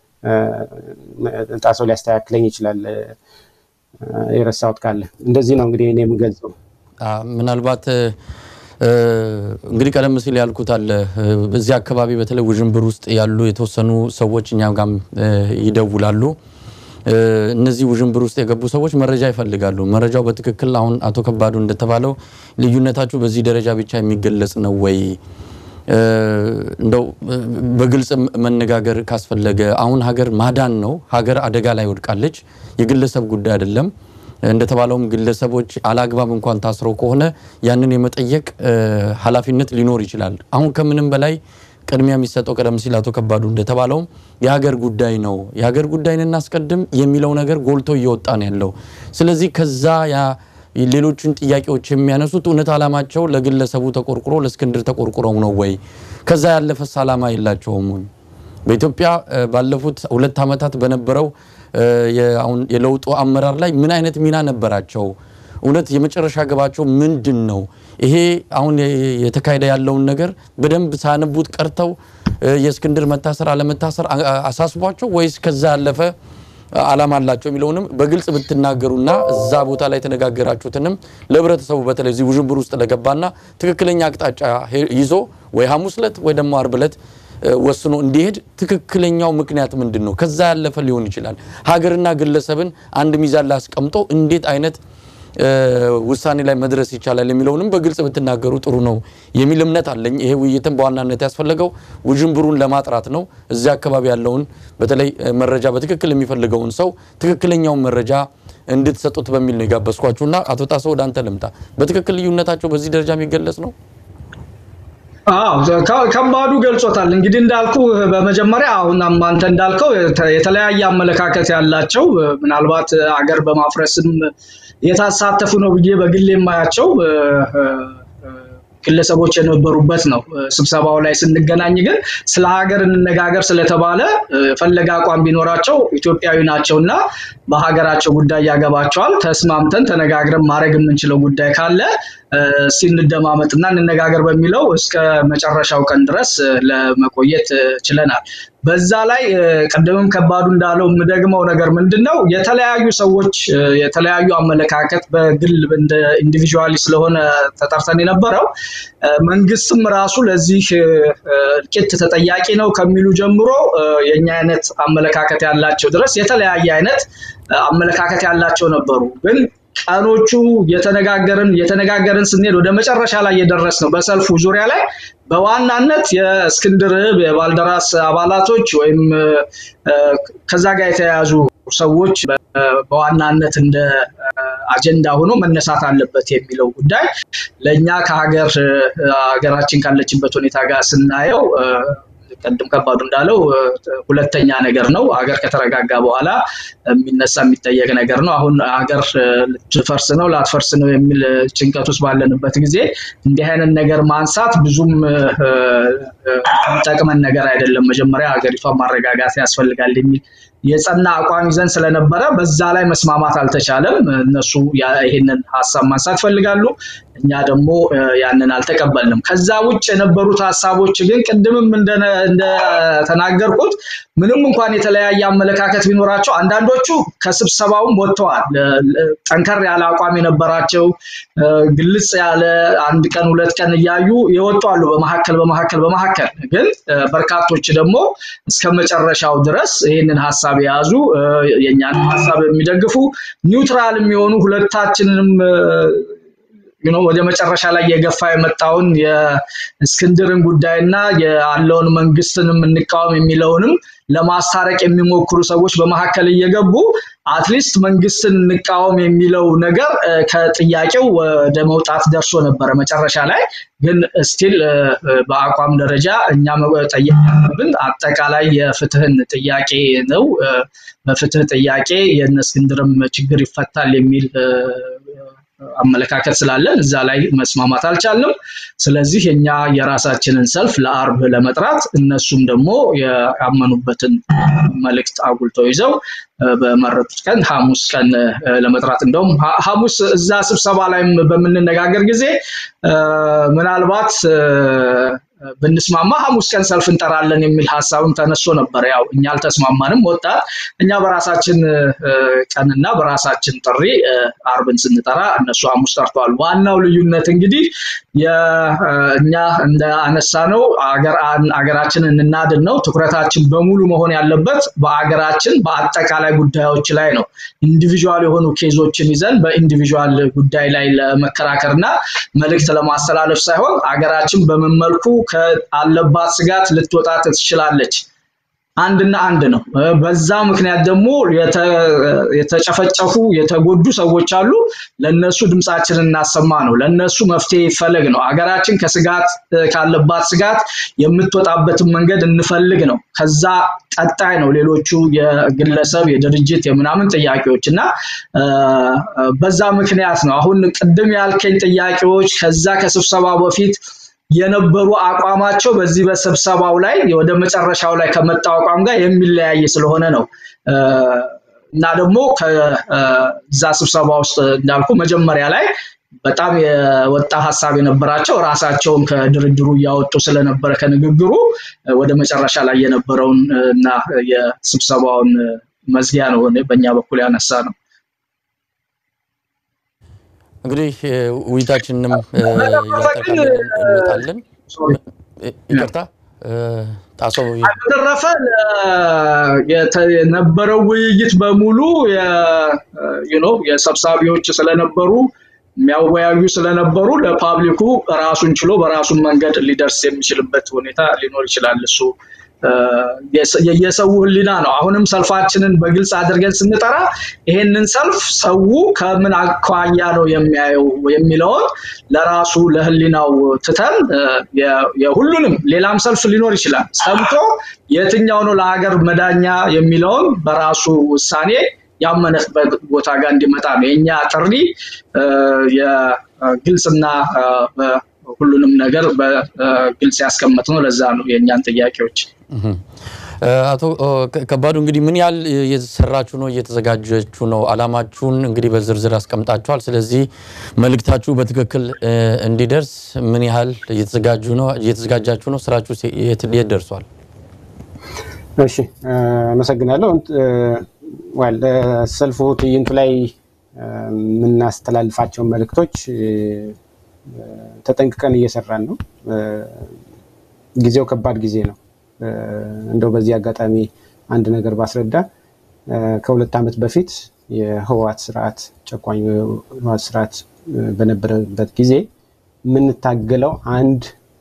S2: ጣሰው ሊያስተካክለኝ ይችላል የረሳሁት ካለ። እንደዚህ ነው እንግዲህ እኔ የምገልጸው።
S1: ምናልባት እንግዲህ ቀደም ሲል ያልኩት አለ በዚህ አካባቢ በተለይ ውዥንብር ውስጥ ያሉ የተወሰኑ ሰዎች እኛም ጋም ይደውላሉ። እነዚህ ውዥንብር ውስጥ የገቡ ሰዎች መረጃ ይፈልጋሉ። መረጃው በትክክል አሁን አቶ ከባዱ እንደተባለው ልዩነታችሁ በዚህ ደረጃ ብቻ የሚገለጽ ነው ወይ? እንደው በግልጽ መነጋገር ካስፈለገ አሁን ሀገር ማዳን ነው። ሀገር አደጋ ላይ ወድቃለች። የግለሰብ ጉዳይ አይደለም። እንደተባለውም ግለሰቦች አላግባብ እንኳን ታስረው ከሆነ ያንን የመጠየቅ ኃላፊነት ሊኖር ይችላል። አሁን ከምንም በላይ ቅድሚያ የሚሰጠው ቀደም ሲል አቶ ከባዱ እንደተባለውም የሀገር ጉዳይ ነው። የሀገር ጉዳይን እናስቀድም የሚለው ነገር ጎልቶ እየወጣ ነው ያለው። ስለዚህ ከዛ ያ ሌሎችን ጥያቄዎች የሚያነሱት እውነት ዓላማቸው ለግለሰቡ ተቆርቁሮ ለእስክንድር ተቆርቁረው ነው ወይ? ከዛ ያለፈስ ዓላማ የላቸውም ወይ? በኢትዮጵያ ባለፉት ሁለት ዓመታት በነበረው አሁን የለውጡ አመራር ላይ ምን አይነት ሚና ነበራቸው? እውነት የመጨረሻ ገባቸው ምንድን ነው? ይሄ አሁን የተካሄደ ያለውን ነገር በደንብ ሳያነቡት ቀርተው የእስክንድር መታሰር አለመታሰር አሳስቧቸው ወይስ ከዛ ያለፈ ዓላማ አላቸው የሚለውንም በግልጽ ብትናገሩና እዛ ቦታ ላይ የተነጋገራችሁትንም ለህብረተሰቡ በተለይ እዚህ ውዥንብር ውስጥ ለገባና ትክክለኛ አቅጣጫ ይዞ ወይ ሐሙስ ዕለት ወይ ደግሞ አርብ ዕለት ወስኖ እንዲሄድ ትክክለኛው ምክንያት ምንድን ነው? ከዛ ያለፈ ሊሆን ይችላል። ሀገርና ግለሰብን አንድ ሚዛን ላይ አስቀምጦ እንዴት አይነት ውሳኔ ላይ መድረስ ይቻላል የሚለውንም በግልጽ ብትናገሩ ጥሩ ነው የሚል እምነት አለኝ። ይሄ ውይይትም በዋናነት ያስፈለገው ውዥንብሩን ለማጥራት ነው። እዚያ አካባቢ ያለውን በተለይ መረጃ በትክክል የሚፈልገውን ሰው ትክክለኛውን መረጃ እንድትሰጡት በሚል ነው የጋበዝኳችሁና አቶ ጣሰው ወደ አንተ ልምጣ። በትክክል ልዩነታቸው በዚህ ደረጃ የሚገለጽ ነው?
S4: ከባዱ ገልጾታል። እንግዲህ እንዳልኩ በመጀመሪያ አሁን አንተ እንዳልከው የተለያየ አመለካከት ያላቸው ምናልባት አገር በማፍረስም የታሳተፉ ነው ብዬ በግል የማያቸው ግለሰቦች የነበሩበት ነው። ስብሰባው ላይ ስንገናኝ ግን ስለ ሀገር እንነጋገር ስለተባለ ፈለገ አቋም ቢኖራቸው ኢትዮጵያዊ ናቸው እና በሀገራቸው ጉዳይ ያገባቸዋል። ተስማምተን ተነጋግረን ማድረግ የምንችለው ጉዳይ ካለ ሲንደማመጥና እንነጋገር በሚለው እስከ መጨረሻው ቀን ድረስ ለመቆየት ችለናል። በዛ ላይ ቅድምም ከባዱ እንዳለው የምደግመው ነገር ምንድን ነው፣ የተለያዩ ሰዎች የተለያዩ አመለካከት በግል ኢንዲቪዥዋሊ ስለሆነ ተጠርተን የነበረው መንግስትም ራሱ ለዚህ እልቂት ተጠያቂ ነው ከሚሉ ጀምሮ የኛ አይነት አመለካከት ያላቸው ድረስ የተለያየ አይነት አመለካከት ያላቸው ነበሩ ግን ቀኖቹ የተነጋገርን የተነጋገርን ስንሄድ ወደ መጨረሻ ላይ የደረስ ነው በሰልፉ ዙሪያ ላይ በዋናነት የእስክንድር የባልደራስ አባላቶች ወይም ከዛ ጋር የተያያዙ ሰዎች በዋናነት እንደ አጀንዳ ሆኖ መነሳት አለበት የሚለው ጉዳይ ለእኛ ከሀገር ሀገራችን ካለችበት ሁኔታ ጋር ስናየው ቀድም ከባዱ እንዳለው ሁለተኛ ነገር ነው። ሀገር ከተረጋጋ በኋላ የሚነሳ የሚጠየቅ ነገር ነው። አሁን ሀገር ልትፈርስ ነው ላትፈርስ ነው የሚል ጭንቀት ውስጥ ባለንበት ጊዜ እንዲህ አይነት ነገር ማንሳት ብዙም የሚጠቅመን ነገር አይደለም። መጀመሪያ ሀገሪቷን ማረጋጋት ያስፈልጋል የሚል የጸና አቋም ይዘን ስለነበረ በዛ ላይ መስማማት አልተቻለም። እነሱ ይሄንን ሀሳብ ማንሳት ይፈልጋሉ፣ እኛ ደግሞ ያንን አልተቀበልንም። ከዛ ውጭ የነበሩት ሀሳቦች ግን ቅድምም እንደተናገርኩት ምንም እንኳን የተለያየ አመለካከት ቢኖራቸው አንዳንዶቹ ከስብሰባውም ወጥተዋል። ጠንከር ያለ አቋም የነበራቸው ግልጽ ያለ አንድ ቀን ሁለት ቀን እያዩ የወጡ አሉ። በመካከል በመካከል በመካከል ግን በርካቶች ደግሞ እስከ መጨረሻው ድረስ ይህንን ሀሳብ የያዙ የእኛን ሀሳብ የሚደግፉ ኒውትራል የሚሆኑ ሁለታችንንም ወደ መጨረሻ ላይ የገፋ የመጣውን የእስክንድርን ጉዳይና ያለውን መንግስትንም እንቃወም የሚለውንም ለማስታረቅ የሚሞክሩ ሰዎች በመካከል እየገቡ አትሊስት መንግስትን እንቃወም የሚለው ነገር ከጥያቄው ወደ መውጣት ደርሶ ነበረ። መጨረሻ ላይ ግን ስቲል በአቋም ደረጃ እኛ መጠየቅ ያለብን አጠቃላይ የፍትህን ጥያቄ ነው። በፍትህ ጥያቄ የእነ እስክንድርም ችግር ይፈታል የሚል አመለካከት ስላለን እዛ ላይ መስማማት አልቻልንም። ስለዚህ እኛ የራሳችንን ሰልፍ ለአርብ ለመጥራት እነሱም ደግሞ ያመኑበትን መልእክት አጉልተው ይዘው በመረጡት ቀን ሐሙስ ቀን ለመጥራት እንደውም ሐሙስ እዛ ስብሰባ ላይም በምንነጋገር ጊዜ ምናልባት ብንስማማ ሐሙስ ቀን ሰልፍ እንጠራለን የሚል ሀሳብም ተነስቶ ነበር። ያው እኛ አልተስማማንም። ወጣት እኛ በራሳችን ቀንና በራሳችን ጥሪ አርብን ስንጠራ እነሱ ሐሙስ ጠርተዋል። ዋናው ልዩነት እንግዲህ እኛ እንደ አነሳ ነው አገራችንን እናድን ነው። ትኩረታችን በሙሉ መሆን ያለበት በአገራችን በአጠቃላይ ጉዳዮች ላይ ነው። ኢንዲቪዥዋል የሆኑ ኬዞችን ይዘን በኢንዲቪዥዋል ጉዳይ ላይ ለመከራከር እና መልእክት ለማስተላለፍ ሳይሆን አገራችን በምን መልኩ ከአለባት ስጋት ልትወጣ ትችላለች አንድና አንድ ነው። በዛ ምክንያት ደግሞ የተጨፈጨፉ የተጎዱ ሰዎች አሉ። ለነሱ ድምፃችንን እናሰማ ነው። ለነሱ መፍትሄ ይፈለግ ነው። ሀገራችን ከስጋት ካለባት ስጋት የምትወጣበትን መንገድ እንፈልግ ነው። ከዛ ቀጣይ ነው ሌሎቹ የግለሰብ የድርጅት የምናምን ጥያቄዎች እና በዛ ምክንያት ነው አሁን ቅድም ያልከኝ ጥያቄዎች ከዛ ከስብሰባ በፊት የነበሩ አቋማቸው በዚህ በስብሰባው ላይ ወደ መጨረሻው ላይ ከመጣው አቋም ጋር የሚለያይ ስለሆነ ነው እና ደግሞ ከዛ ስብሰባ ውስጥ እንዳልኩ መጀመሪያ ላይ በጣም የወጣ ሀሳብ የነበራቸው ራሳቸውን ከድርድሩ እያወጡ ስለነበረ ከንግግሩ ወደ መጨረሻ ላይ የነበረውን እና የስብሰባውን መዝጊያ ነው በእኛ በኩል ያነሳ ነው።
S1: እንግዲህ ውይይታችንንም እያጠቃለን እንመጣለን። ይቅርታ ጣሶ
S4: በተረፈ የነበረው ውይይት በሙሉ የሰብሳቢዎች ስለነበሩ የሚያወያዩ ስለነበሩ ለፓብሊኩ ራሱን ችሎ በራሱን መንገድ ሊደርስ የሚችልበት ሁኔታ ሊኖር ይችላል። እሱ የሰው ህሊና ነው። አሁንም ሰልፋችንን በግልጽ አድርገን ስንጠራ ይሄንን ሰልፍ ሰው ከምን አኳያ ነው የሚያየው የሚለውን ለራሱ ለህሊናው ትተን የሁሉንም ሌላም ሰልፍ ሊኖር ይችላል ሰምቶ የትኛው ነው ለሀገር መዳኛ የሚለውን በራሱ ውሳኔ ያመነበት ቦታ ጋር እንዲመጣ ነው የእኛ ጥሪ። የግልጽና ሁሉንም ነገር በግልጽ ያስቀመጥ ነው። ለዛ ነው የእኛን ጥያቄዎች
S1: አቶ ከባዱ እንግዲህ ምን ያህል እየተሰራችሁ ነው? እየተዘጋጀችሁ ነው? አላማችሁን እንግዲህ በዝርዝር አስቀምጣችኋል። ስለዚህ መልእክታችሁ በትክክል እንዲደርስ ምን ያህል እየተዘጋጁ ነው? እየተዘጋጃችሁ ነው? ስራችሁ የት ደርሷል?
S2: እሺ፣ አመሰግናለሁ። ሰልፉ ትዕይንቱ ላይ የምናስተላልፋቸውን መልእክቶች ተጠንቅቀን እየሰራን ነው። ጊዜው ከባድ ጊዜ ነው። እንደው በዚህ አጋጣሚ አንድ ነገር ባስረዳ ከሁለት ዓመት በፊት የህወሓት ስርዓት ጨቋኝ የህወሓት ስርዓት በነበረበት ጊዜ የምንታገለው አንድ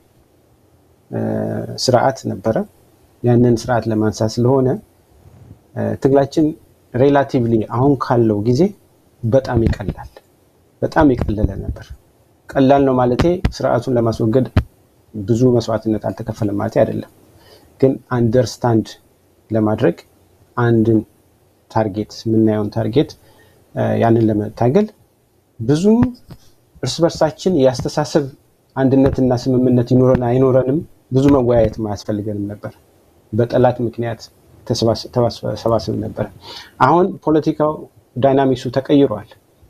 S2: ስርዓት ነበረ። ያንን ስርዓት ለማንሳት ስለሆነ ትግላችን ሬላቲቭሊ አሁን ካለው ጊዜ በጣም ይቀላል፣ በጣም የቀለለ ነበር። ቀላል ነው ማለቴ ስርዓቱን ለማስወገድ ብዙ መስዋዕትነት አልተከፈለም ማለት አይደለም። ግን አንደርስታንድ ለማድረግ አንድን ታርጌት የምናየውን ታርጌት ያንን ለመታገል ብዙ እርስ በርሳችን የአስተሳሰብ አንድነትና ስምምነት ይኖረን አይኖረንም ብዙ መወያየት አያስፈልገንም ነበር። በጠላት ምክንያት ተሰባስብ ነበር። አሁን ፖለቲካው ዳይናሚክሱ ተቀይሯል።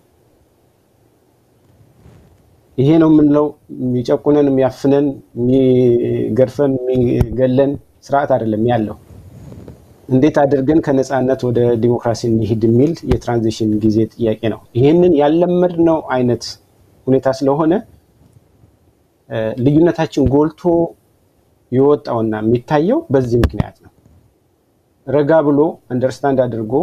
S2: ይሄ ነው የምንለው የሚጨቁነን፣ የሚያፍነን፣ የሚገርፈን፣ የሚገለን ስርዓት አይደለም ያለው። እንዴት አድርገን ከነፃነት ወደ ዲሞክራሲ እንሂድ የሚል የትራንዚሽን ጊዜ ጥያቄ ነው። ይህንን ያለመድነው አይነት ሁኔታ ስለሆነ ልዩነታችን ጎልቶ የወጣውና የሚታየው በዚህ ምክንያት ነው። ረጋ ብሎ አንደርስታንድ አድርጎ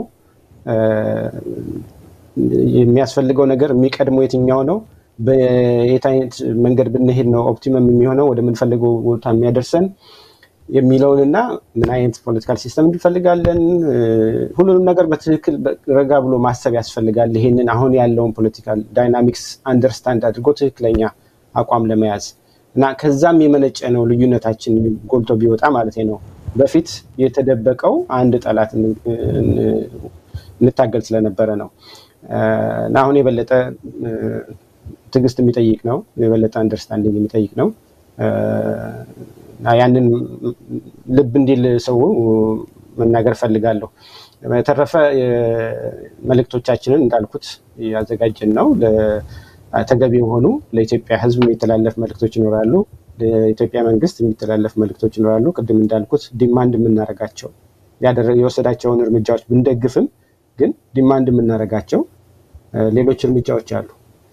S2: የሚያስፈልገው ነገር የሚቀድመው የትኛው ነው፣ በየት አይነት መንገድ ብንሄድ ነው ኦፕቲመም የሚሆነው ወደምንፈልገው ቦታ የሚያደርሰን የሚለውንና ምን አይነት ፖለቲካል ሲስተም እንፈልጋለን፣ ሁሉንም ነገር በትክክል ረጋ ብሎ ማሰብ ያስፈልጋል። ይሄንን አሁን ያለውን ፖለቲካል ዳይናሚክስ አንደርስታንድ አድርጎ ትክክለኛ አቋም ለመያዝ እና ከዛም የመነጨ ነው ልዩነታችን ጎልቶ ቢወጣ ማለት ነው። በፊት የተደበቀው አንድ ጠላት እንታገል ስለነበረ ነው እና አሁን የበለጠ ትዕግስት የሚጠይቅ ነው። የበለጠ አንደርስታንዲንግ የሚጠይቅ ነው። ያንን ልብ እንዲል ሰው መናገር ፈልጋለሁ። በተረፈ መልእክቶቻችንን እንዳልኩት ያዘጋጀን ነው። ተገቢ የሆኑ ለኢትዮጵያ ሕዝብ የሚተላለፍ መልእክቶች ይኖራሉ። ለኢትዮጵያ መንግስት የሚተላለፍ መልእክቶች ይኖራሉ። ቅድም እንዳልኩት ዲማንድ የምናደርጋቸው የወሰዳቸውን እርምጃዎች ብንደግፍም ግን ዲማንድ የምናደርጋቸው ሌሎች እርምጃዎች አሉ።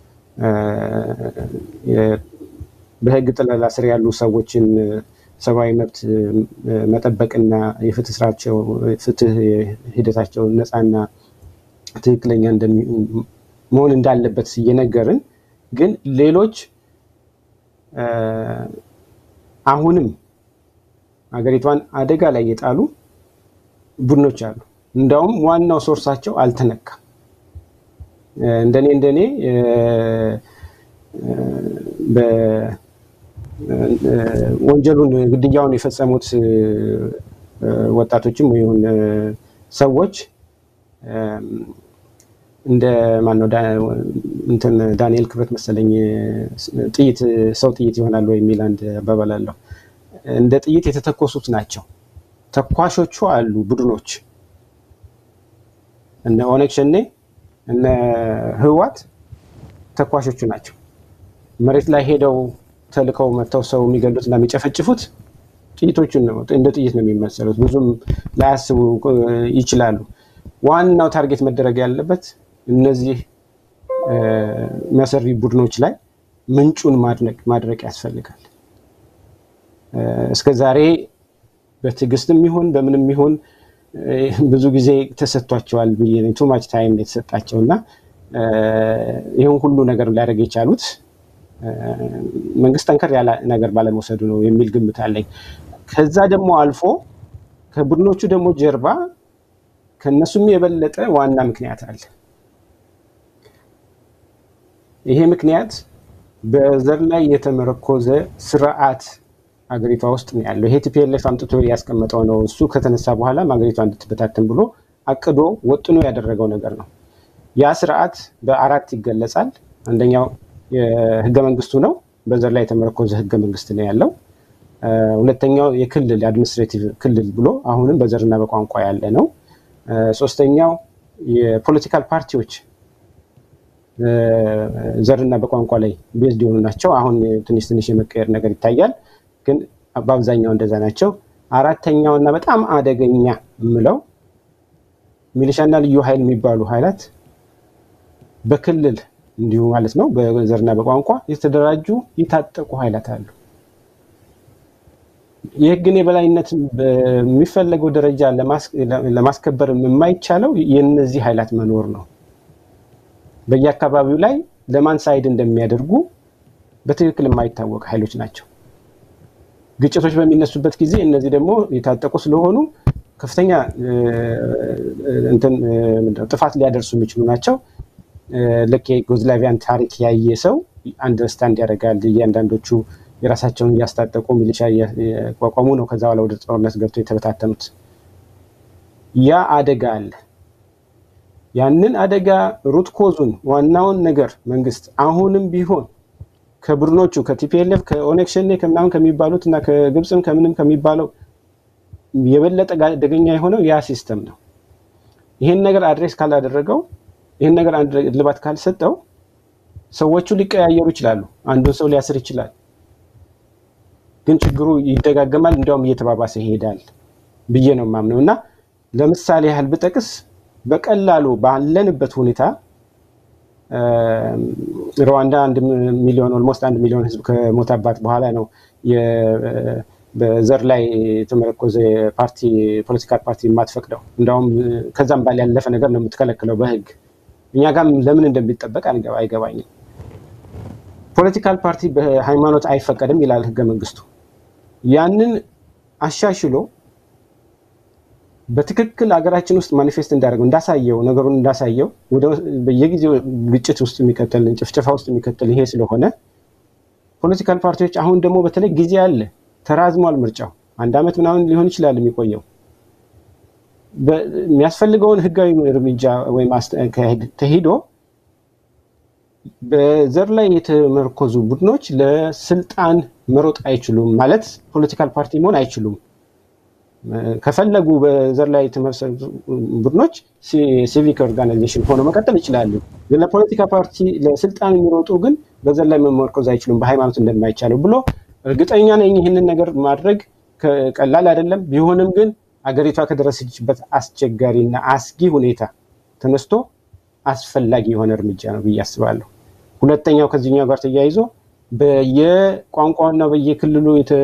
S2: በህግ ጥለላ ስር ያሉ ሰዎችን ሰብአዊ መብት መጠበቅና የፍትህ ስራቸው ፍትህ ሂደታቸው ነፃና ትክክለኛ መሆን እንዳለበት እየነገርን ግን ሌሎች አሁንም ሀገሪቷን አደጋ ላይ የጣሉ ቡድኖች አሉ። እንዳውም ዋናው ሶርሳቸው አልተነካም። እንደኔ እንደኔ ወንጀሉን ግድያውን የፈጸሙት ወጣቶችም ይሁን ሰዎች እንደ ማነው እንትን ዳንኤል ክብረት መሰለኝ ጥይት ሰው ጥይት ይሆናል የሚል አንድ አባባል አለው። እንደ ጥይት የተተኮሱት ናቸው። ተኳሾቹ አሉ ቡድኖች እነ ኦነግ ሸኔ እነ ህዋት ተኳሾቹ ናቸው። መሬት ላይ ሄደው ተልከው መጥተው ሰው የሚገሉት እና የሚጨፈጭፉት ጥይቶቹን ነው። እንደ ጥይት ነው የሚመሰሉት። ብዙም ላያስቡ ይችላሉ። ዋናው ታርጌት መደረግ ያለበት እነዚህ መሰሪ ቡድኖች ላይ ምንጩን ማድረቅ ያስፈልጋል። እስከ ዛሬ በትዕግስትም ይሁን በምንም ይሁን ብዙ ጊዜ ተሰጥቷቸዋል ብዬ ቱ ማች ታይም የተሰጣቸው እና ይህን ሁሉ ነገር ሊያደርግ የቻሉት መንግስት ጠንከር ያለ ነገር ባለመውሰዱ ነው የሚል ግምት አለኝ። ከዛ ደግሞ አልፎ ከቡድኖቹ ደግሞ ጀርባ ከነሱም የበለጠ ዋና ምክንያት አለ። ይሄ ምክንያት በዘር ላይ የተመረኮዘ ስርዓት ሀገሪቷ ውስጥ ነው ያለው። ይሄ ቲፒኤልኤፍ አምጥቶ ያስቀመጠው ነው። እሱ ከተነሳ በኋላ ሀገሪቷ እንድትበታተን ብሎ አቅዶ ወጥኖ ያደረገው ነገር ነው። ያ ስርዓት በአራት ይገለጻል። አንደኛው የህገ መንግስቱ ነው። በዘር ላይ የተመረኮዘ ህገ መንግስት ነው ያለው። ሁለተኛው የክልል የአድሚኒስትሬቲቭ ክልል ብሎ አሁንም በዘርና በቋንቋ ያለ ነው። ሶስተኛው የፖለቲካል ፓርቲዎች ዘርና በቋንቋ ላይ ቤዝድ የሆኑ ናቸው። አሁን ትንሽ ትንሽ የመቀየር ነገር ይታያል፣ ግን በአብዛኛው እንደዛ ናቸው። አራተኛው እና በጣም አደገኛ የምለው ሚሊሻና ልዩ ኃይል የሚባሉ ኃይላት በክልል እንዲሁ ማለት ነው በዘርና በቋንቋ የተደራጁ የታጠቁ ኃይላት አሉ። የህግን የበላይነት በሚፈለገው ደረጃ ለማስከበር የማይቻለው የእነዚህ ኃይላት መኖር ነው። በየአካባቢው ላይ ለማን ሳይድ እንደሚያደርጉ በትክክል የማይታወቅ ኃይሎች ናቸው። ግጭቶች በሚነሱበት ጊዜ እነዚህ ደግሞ የታጠቁ ስለሆኑ ከፍተኛ ጥፋት ሊያደርሱ የሚችሉ ናቸው። ልክ የዩጎዝላቪያን ታሪክ ያየ ሰው አንደርስታንድ ያደርጋል። እያንዳንዶቹ የራሳቸውን እያስታጠቁ ሚሊሻ እያቋቋሙ ነው ከዛ በኋላ ወደ ጦርነት ገብተው የተበታተኑት። ያ አደጋ አለ። ያንን አደጋ ሩት ኮዙን ዋናውን ነገር መንግስት አሁንም ቢሆን ከቡድኖቹ ከቲፒኤልኤፍ ከኦነግ ሸኔ ከምናምን ከሚባሉት እና ከግብፅም ከምንም ከሚባለው የበለጠ አደገኛ የሆነው ያ ሲስተም ነው። ይሄን ነገር አድሬስ ካላደረገው ይህን ነገር አንድ ልባት ካልሰጠው ሰዎቹ ሊቀያየሩ ይችላሉ። አንዱን ሰው ሊያስር ይችላል። ግን ችግሩ ይደጋገማል፣ እንዲያውም እየተባባሰ ይሄዳል ብዬ ነው የማምነው እና ለምሳሌ ያህል ብጠቅስ በቀላሉ ባለንበት ሁኔታ ሩዋንዳ አንድ ሚሊዮን ኦልሞስት አንድ ሚሊዮን ህዝብ ከሞተባት በኋላ ነው በዘር ላይ የተመረኮዘ ፓርቲ ፖለቲካል ፓርቲ የማትፈቅደው። እንዲያውም ከዛም ባል ያለፈ ነገር ነው የምትከለክለው በህግ። እኛ ጋም ለምን እንደሚጠበቅ አይገባኝም። ፖለቲካል ፓርቲ በሃይማኖት አይፈቀድም ይላል ህገ መንግስቱ። ያንን አሻሽሎ በትክክል ሀገራችን ውስጥ ማኒፌስት እንዳደረገው እንዳሳየው ነገሩን እንዳሳየው በየጊዜው ግጭት ውስጥ የሚከተል ጭፍጨፋ ውስጥ የሚከተል ይሄ ስለሆነ ፖለቲካል ፓርቲዎች አሁን ደግሞ በተለይ ጊዜ አለ፣ ተራዝሟል። ምርጫው አንድ ዓመት ምናምን ሊሆን ይችላል የሚቆየው። የሚያስፈልገውን ህጋዊ እርምጃ ወይም ተሂዶ በዘር ላይ የተመረኮዙ ቡድኖች ለስልጣን መሮጥ አይችሉም ማለት ፖለቲካል ፓርቲ መሆን አይችሉም። ከፈለጉ በዘር ላይ የተመሰረቱ ቡድኖች ሲቪክ ኦርጋናይዜሽን ሆነው መቀጠል ይችላሉ። ግን ለፖለቲካ ፓርቲ ለስልጣን የሚሮጡ ግን በዘር ላይ መመርኮዝ አይችሉም በሃይማኖት እንደማይቻለው ብሎ እርግጠኛ ነኝ። ይህንን ነገር ማድረግ ቀላል አይደለም። ቢሆንም ግን አገሪቷ ከደረሰችበት አስቸጋሪና አስጊ ሁኔታ ተነስቶ አስፈላጊ የሆነ እርምጃ ነው ብዬ አስባለሁ። ሁለተኛው ከዚህኛው ጋር ተያይዞ በየቋንቋና በየክልሉ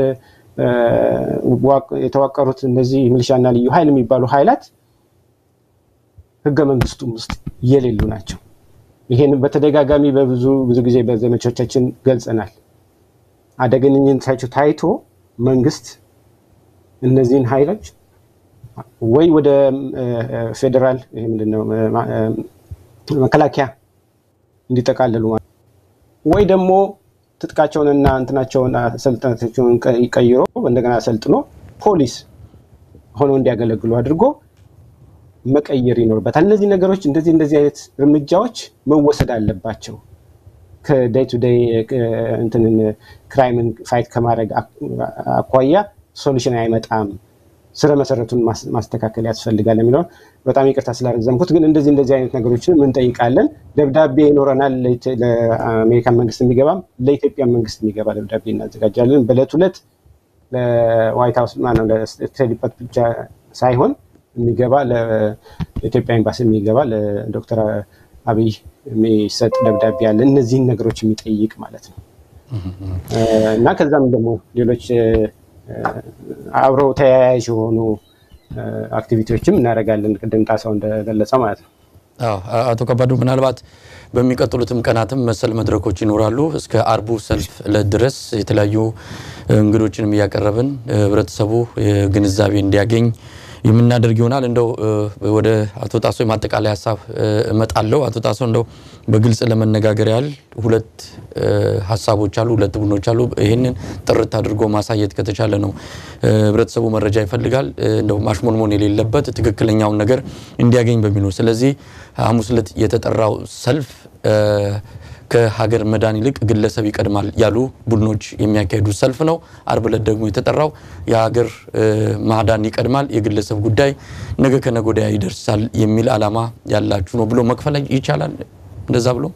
S2: የተዋቀሩት እነዚህ ሚሊሻና ልዩ ኃይል የሚባሉ ኃይላት ህገ መንግስቱም ውስጥ የሌሉ ናቸው። ይሄን በተደጋጋሚ በብዙ ብዙ ጊዜ በዘመቻዎቻችን ገልጸናል። አደገኝነታቸው ታይቶ መንግስት እነዚህን ኃይሎች ወይ ወደ ፌዴራል ይሄ ምንድነው መከላከያ እንዲጠቃለሉ ወይ ደግሞ ትጥቃቸውንና እንትናቸውን ሰልጥነታቸውን ቀይሮ እንደገና ሰልጥኖ ፖሊስ ሆነው እንዲያገለግሉ አድርጎ መቀየር ይኖርበታል። እነዚህ ነገሮች እንደዚህ እንደዚህ አይነት እርምጃዎች መወሰድ አለባቸው። ከዴይ ቱ ዴይ እንትንን ክራይምን ፋይት ከማድረግ አኳያ ሶሉሽን አይመጣም። ስረ መሰረቱን ማስተካከል ያስፈልጋል የሚለውን በጣም ይቅርታ ስላረዘምኩት፣ ግን እንደዚህ እንደዚህ አይነት ነገሮችን እንጠይቃለን። ደብዳቤ ይኖረናል። ለአሜሪካን መንግስት የሚገባም ለኢትዮጵያ መንግስት የሚገባ ደብዳቤ እናዘጋጃለን። በዕለት ሁለት ለዋይት ሀውስ ማነው ለስቴት ዲፓርትመንት ብቻ ሳይሆን የሚገባ ለኢትዮጵያ ኤምባሲ የሚገባ ለዶክተር አብይ የሚሰጥ ደብዳቤ አለ። እነዚህን ነገሮች የሚጠይቅ ማለት ነው እና ከዛም ደግሞ ሌሎች አብረው ተያያዥ የሆኑ አክቲቪቲዎችም እናደርጋለን። ቅድም ጣሰው እንደገለጸው ማለት ነው።
S1: አቶ ከባዱ ምናልባት በሚቀጥሉትም ቀናትም መሰል መድረኮች ይኖራሉ። እስከ አርቡ ሰልፍ ዕለት ድረስ የተለያዩ እንግዶችንም እያቀረብን ህብረተሰቡ ግንዛቤ እንዲያገኝ የምናደርግ ይሆናል። እንደው ወደ አቶ ጣሶ የማጠቃላይ ሀሳብ እመጣለሁ። አቶ ጣሶ እንደው በግልጽ ለመነጋገር ያህል ሁለት ሀሳቦች አሉ፣ ሁለት ቡድኖች አሉ። ይህንን ጥርት አድርጎ ማሳየት ከተቻለ ነው ህብረተሰቡ መረጃ ይፈልጋል። እንደው ማሽሞንሞን የሌለበት ትክክለኛውን ነገር እንዲያገኝ በሚል ነው። ስለዚህ ሐሙስ ዕለት የተጠራው ሰልፍ ከሀገር መዳን ይልቅ ግለሰብ ይቀድማል ያሉ ቡድኖች የሚያካሂዱት ሰልፍ ነው። አርብ ዕለት ደግሞ የተጠራው የሀገር ማዳን ይቀድማል፣ የግለሰብ ጉዳይ ነገ ከነገ ወዲያ ይደርሳል የሚል ዓላማ ያላችሁ ነው ብሎ መክፈል ይቻላል እንደዛ ብሎ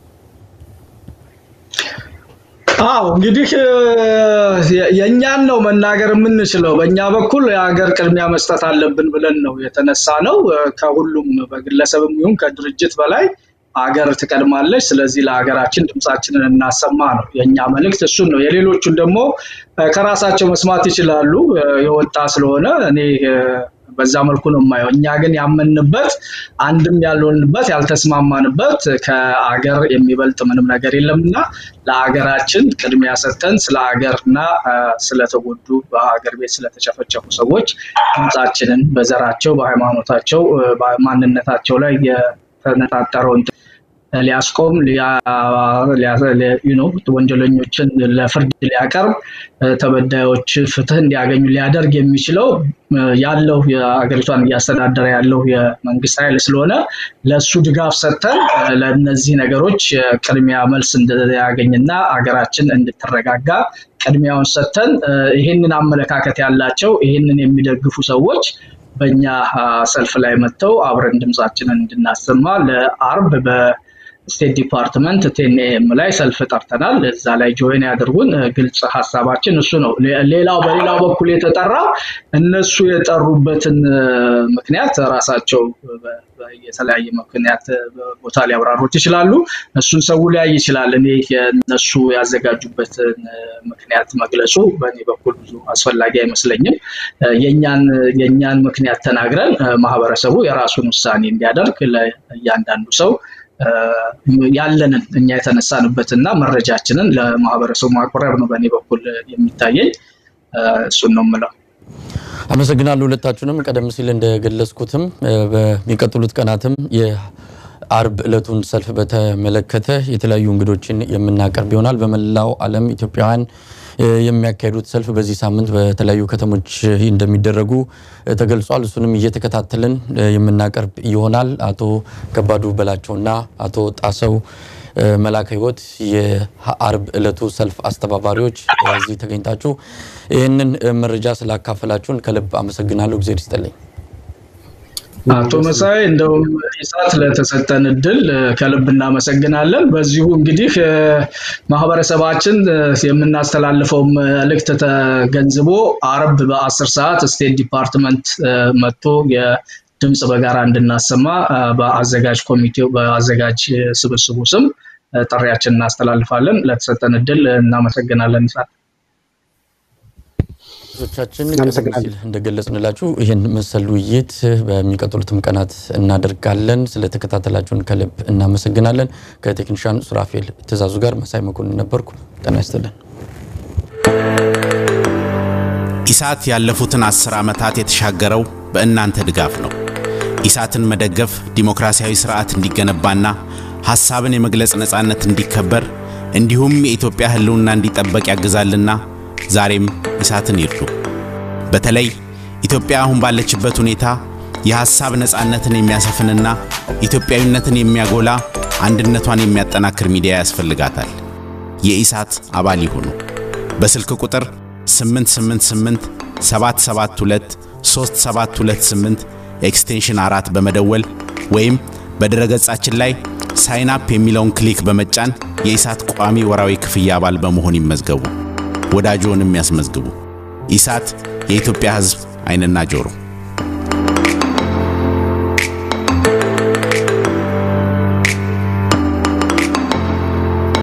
S4: አዎ እንግዲህ የእኛን ነው መናገር የምንችለው። በእኛ በኩል የሀገር ቅድሚያ መስጠት አለብን ብለን ነው የተነሳ ነው። ከሁሉም በግለሰብም ይሁን ከድርጅት በላይ ሀገር ትቀድማለች። ስለዚህ ለሀገራችን ድምፃችንን እናሰማ ነው የእኛ መልእክት፣ እሱን ነው። የሌሎቹን ደግሞ ከራሳቸው መስማት ይችላሉ የወጣ ስለሆነ እኔ በዛ መልኩ ነው የማየው። እኛ ግን ያመንበት አንድም ያልሆንበት ያልተስማማንበት ከአገር የሚበልጥ ምንም ነገር የለም እና ለሀገራችን ቅድሚያ ሰጥተን ስለ ሀገርና ስለተጎዱ በሀገር ቤት ስለተጨፈጨፉ ሰዎች ድምፃችንን በዘራቸው፣ በሃይማኖታቸው፣ በማንነታቸው ላይ የተነጣጠረውን ሊያስቆም ወንጀለኞችን ለፍርድ ሊያቀርብ ተበዳዮች ፍትህ እንዲያገኙ ሊያደርግ የሚችለው ያለው የሀገሪቷን እያስተዳደረ ያለው የመንግስት ኃይል ስለሆነ ለእሱ ድጋፍ ሰጥተን ለእነዚህ ነገሮች ቅድሚያ መልስ እንዲያገኝና ሀገራችን እንድትረጋጋ ቅድሚያውን ሰጥተን ይህንን አመለካከት ያላቸው ይህንን የሚደግፉ ሰዎች በእኛ ሰልፍ ላይ መጥተው አብረን ድምፃችንን እንድናሰማ ለአርብ በስቴት ዲፓርትመንት ቴንኤም ላይ ሰልፍ ጠርተናል። እዛ ላይ ጆይን ያድርጉን። ግልጽ ሀሳባችን እሱ ነው። ሌላው በሌላው በኩል የተጠራው እነሱ የጠሩበትን ምክንያት ራሳቸው የተለያየ ምክንያት ቦታ ሊያብራሩት ይችላሉ። እሱን ሰው ሊያይ ይችላል። እኔ እነሱ ያዘጋጁበትን ምክንያት መግለጹ በእኔ በኩል ብዙ አስፈላጊ አይመስለኝም። የእኛን ምክንያት ተናግረን ማህበረሰቡ የራሱን ውሳኔ እንዲያደርግ ለእያንዳንዱ ሰው ያለንን እኛ የተነሳንበትና መረጃችንን ለማህበረሰቡ ማቅረብ ነው በእኔ በኩል የሚታየኝ። እሱን ነው የምለው።
S1: አመሰግናለሁ ሁለታችሁንም። ቀደም ሲል እንደገለጽኩትም በሚቀጥሉት ቀናትም የአርብ ዕለቱን ሰልፍ በተመለከተ የተለያዩ እንግዶችን የምናቀርብ ይሆናል። በመላው ዓለም ኢትዮጵያውያን የሚያካሂዱት ሰልፍ በዚህ ሳምንት በተለያዩ ከተሞች እንደሚደረጉ ተገልጿል። እሱንም እየተከታተልን የምናቀርብ ይሆናል። አቶ ከባዱ በላቸውና አቶ ጣሰው መላከ ሕይወት የአርብ ዕለቱ ሰልፍ አስተባባሪዎች እዚህ ተገኝታችሁ ይህንን መረጃ ስላካፈላችሁን ከልብ አመሰግናለሁ። ጊዜ ይስጥልኝ።
S4: አቶ መሳይ እንደውም ኢሳት ለተሰጠን እድል ከልብ እናመሰግናለን። በዚሁ እንግዲህ ማህበረሰባችን የምናስተላልፈው መልእክት ተገንዝቦ አርብ በአስር ሰዓት ስቴት ዲፓርትመንት መጥቶ የድምፅ በጋራ እንድናሰማ በአዘጋጅ ኮሚቴው በአዘጋጅ ስብስቡ ስም ጥሪያችን እናስተላልፋለን። ለተሰጠን እድል እናመሰግናለን ኢሳት።
S1: ቻችን ቀደም ሲል እንደገለጽንላችሁ ይህን መሰል ውይይት በሚቀጥሉትም ቀናት እናደርጋለን። ስለተከታተላችሁን ከልብ እናመሰግናለን። ከቴክኒሻን ሱራፌል ትእዛዙ ጋር መሳይ መኮንን ነበርኩ። ጤና ይስጥልን።
S5: ኢሳት ያለፉትን አስር ዓመታት የተሻገረው በእናንተ ድጋፍ ነው። ኢሳትን መደገፍ ዲሞክራሲያዊ ስርዓት እንዲገነባና ሐሳብን የመግለጽ ነፃነት እንዲከበር እንዲሁም የኢትዮጵያ ሕልውና እንዲጠበቅ ያግዛልና ዛሬም ኢሳትን ይርዱ። በተለይ ኢትዮጵያ አሁን ባለችበት ሁኔታ የሐሳብ ነፃነትን የሚያሰፍንና ኢትዮጵያዊነትን የሚያጎላ አንድነቷን የሚያጠናክር ሚዲያ ያስፈልጋታል። የኢሳት አባል ይሁኑ። በስልክ ቁጥር 888 772 3728 ኤክስቴንሽን አራት በመደወል ወይም በድረገጻችን ላይ ሳይን አፕ የሚለውን ክሊክ በመጫን የኢሳት ቋሚ ወራዊ ክፍያ አባል በመሆን ይመዝገቡ። ወዳጆንም ያስመዝግቡ። ኢሳት የኢትዮጵያ ሕዝብ ዓይንና ጆሮ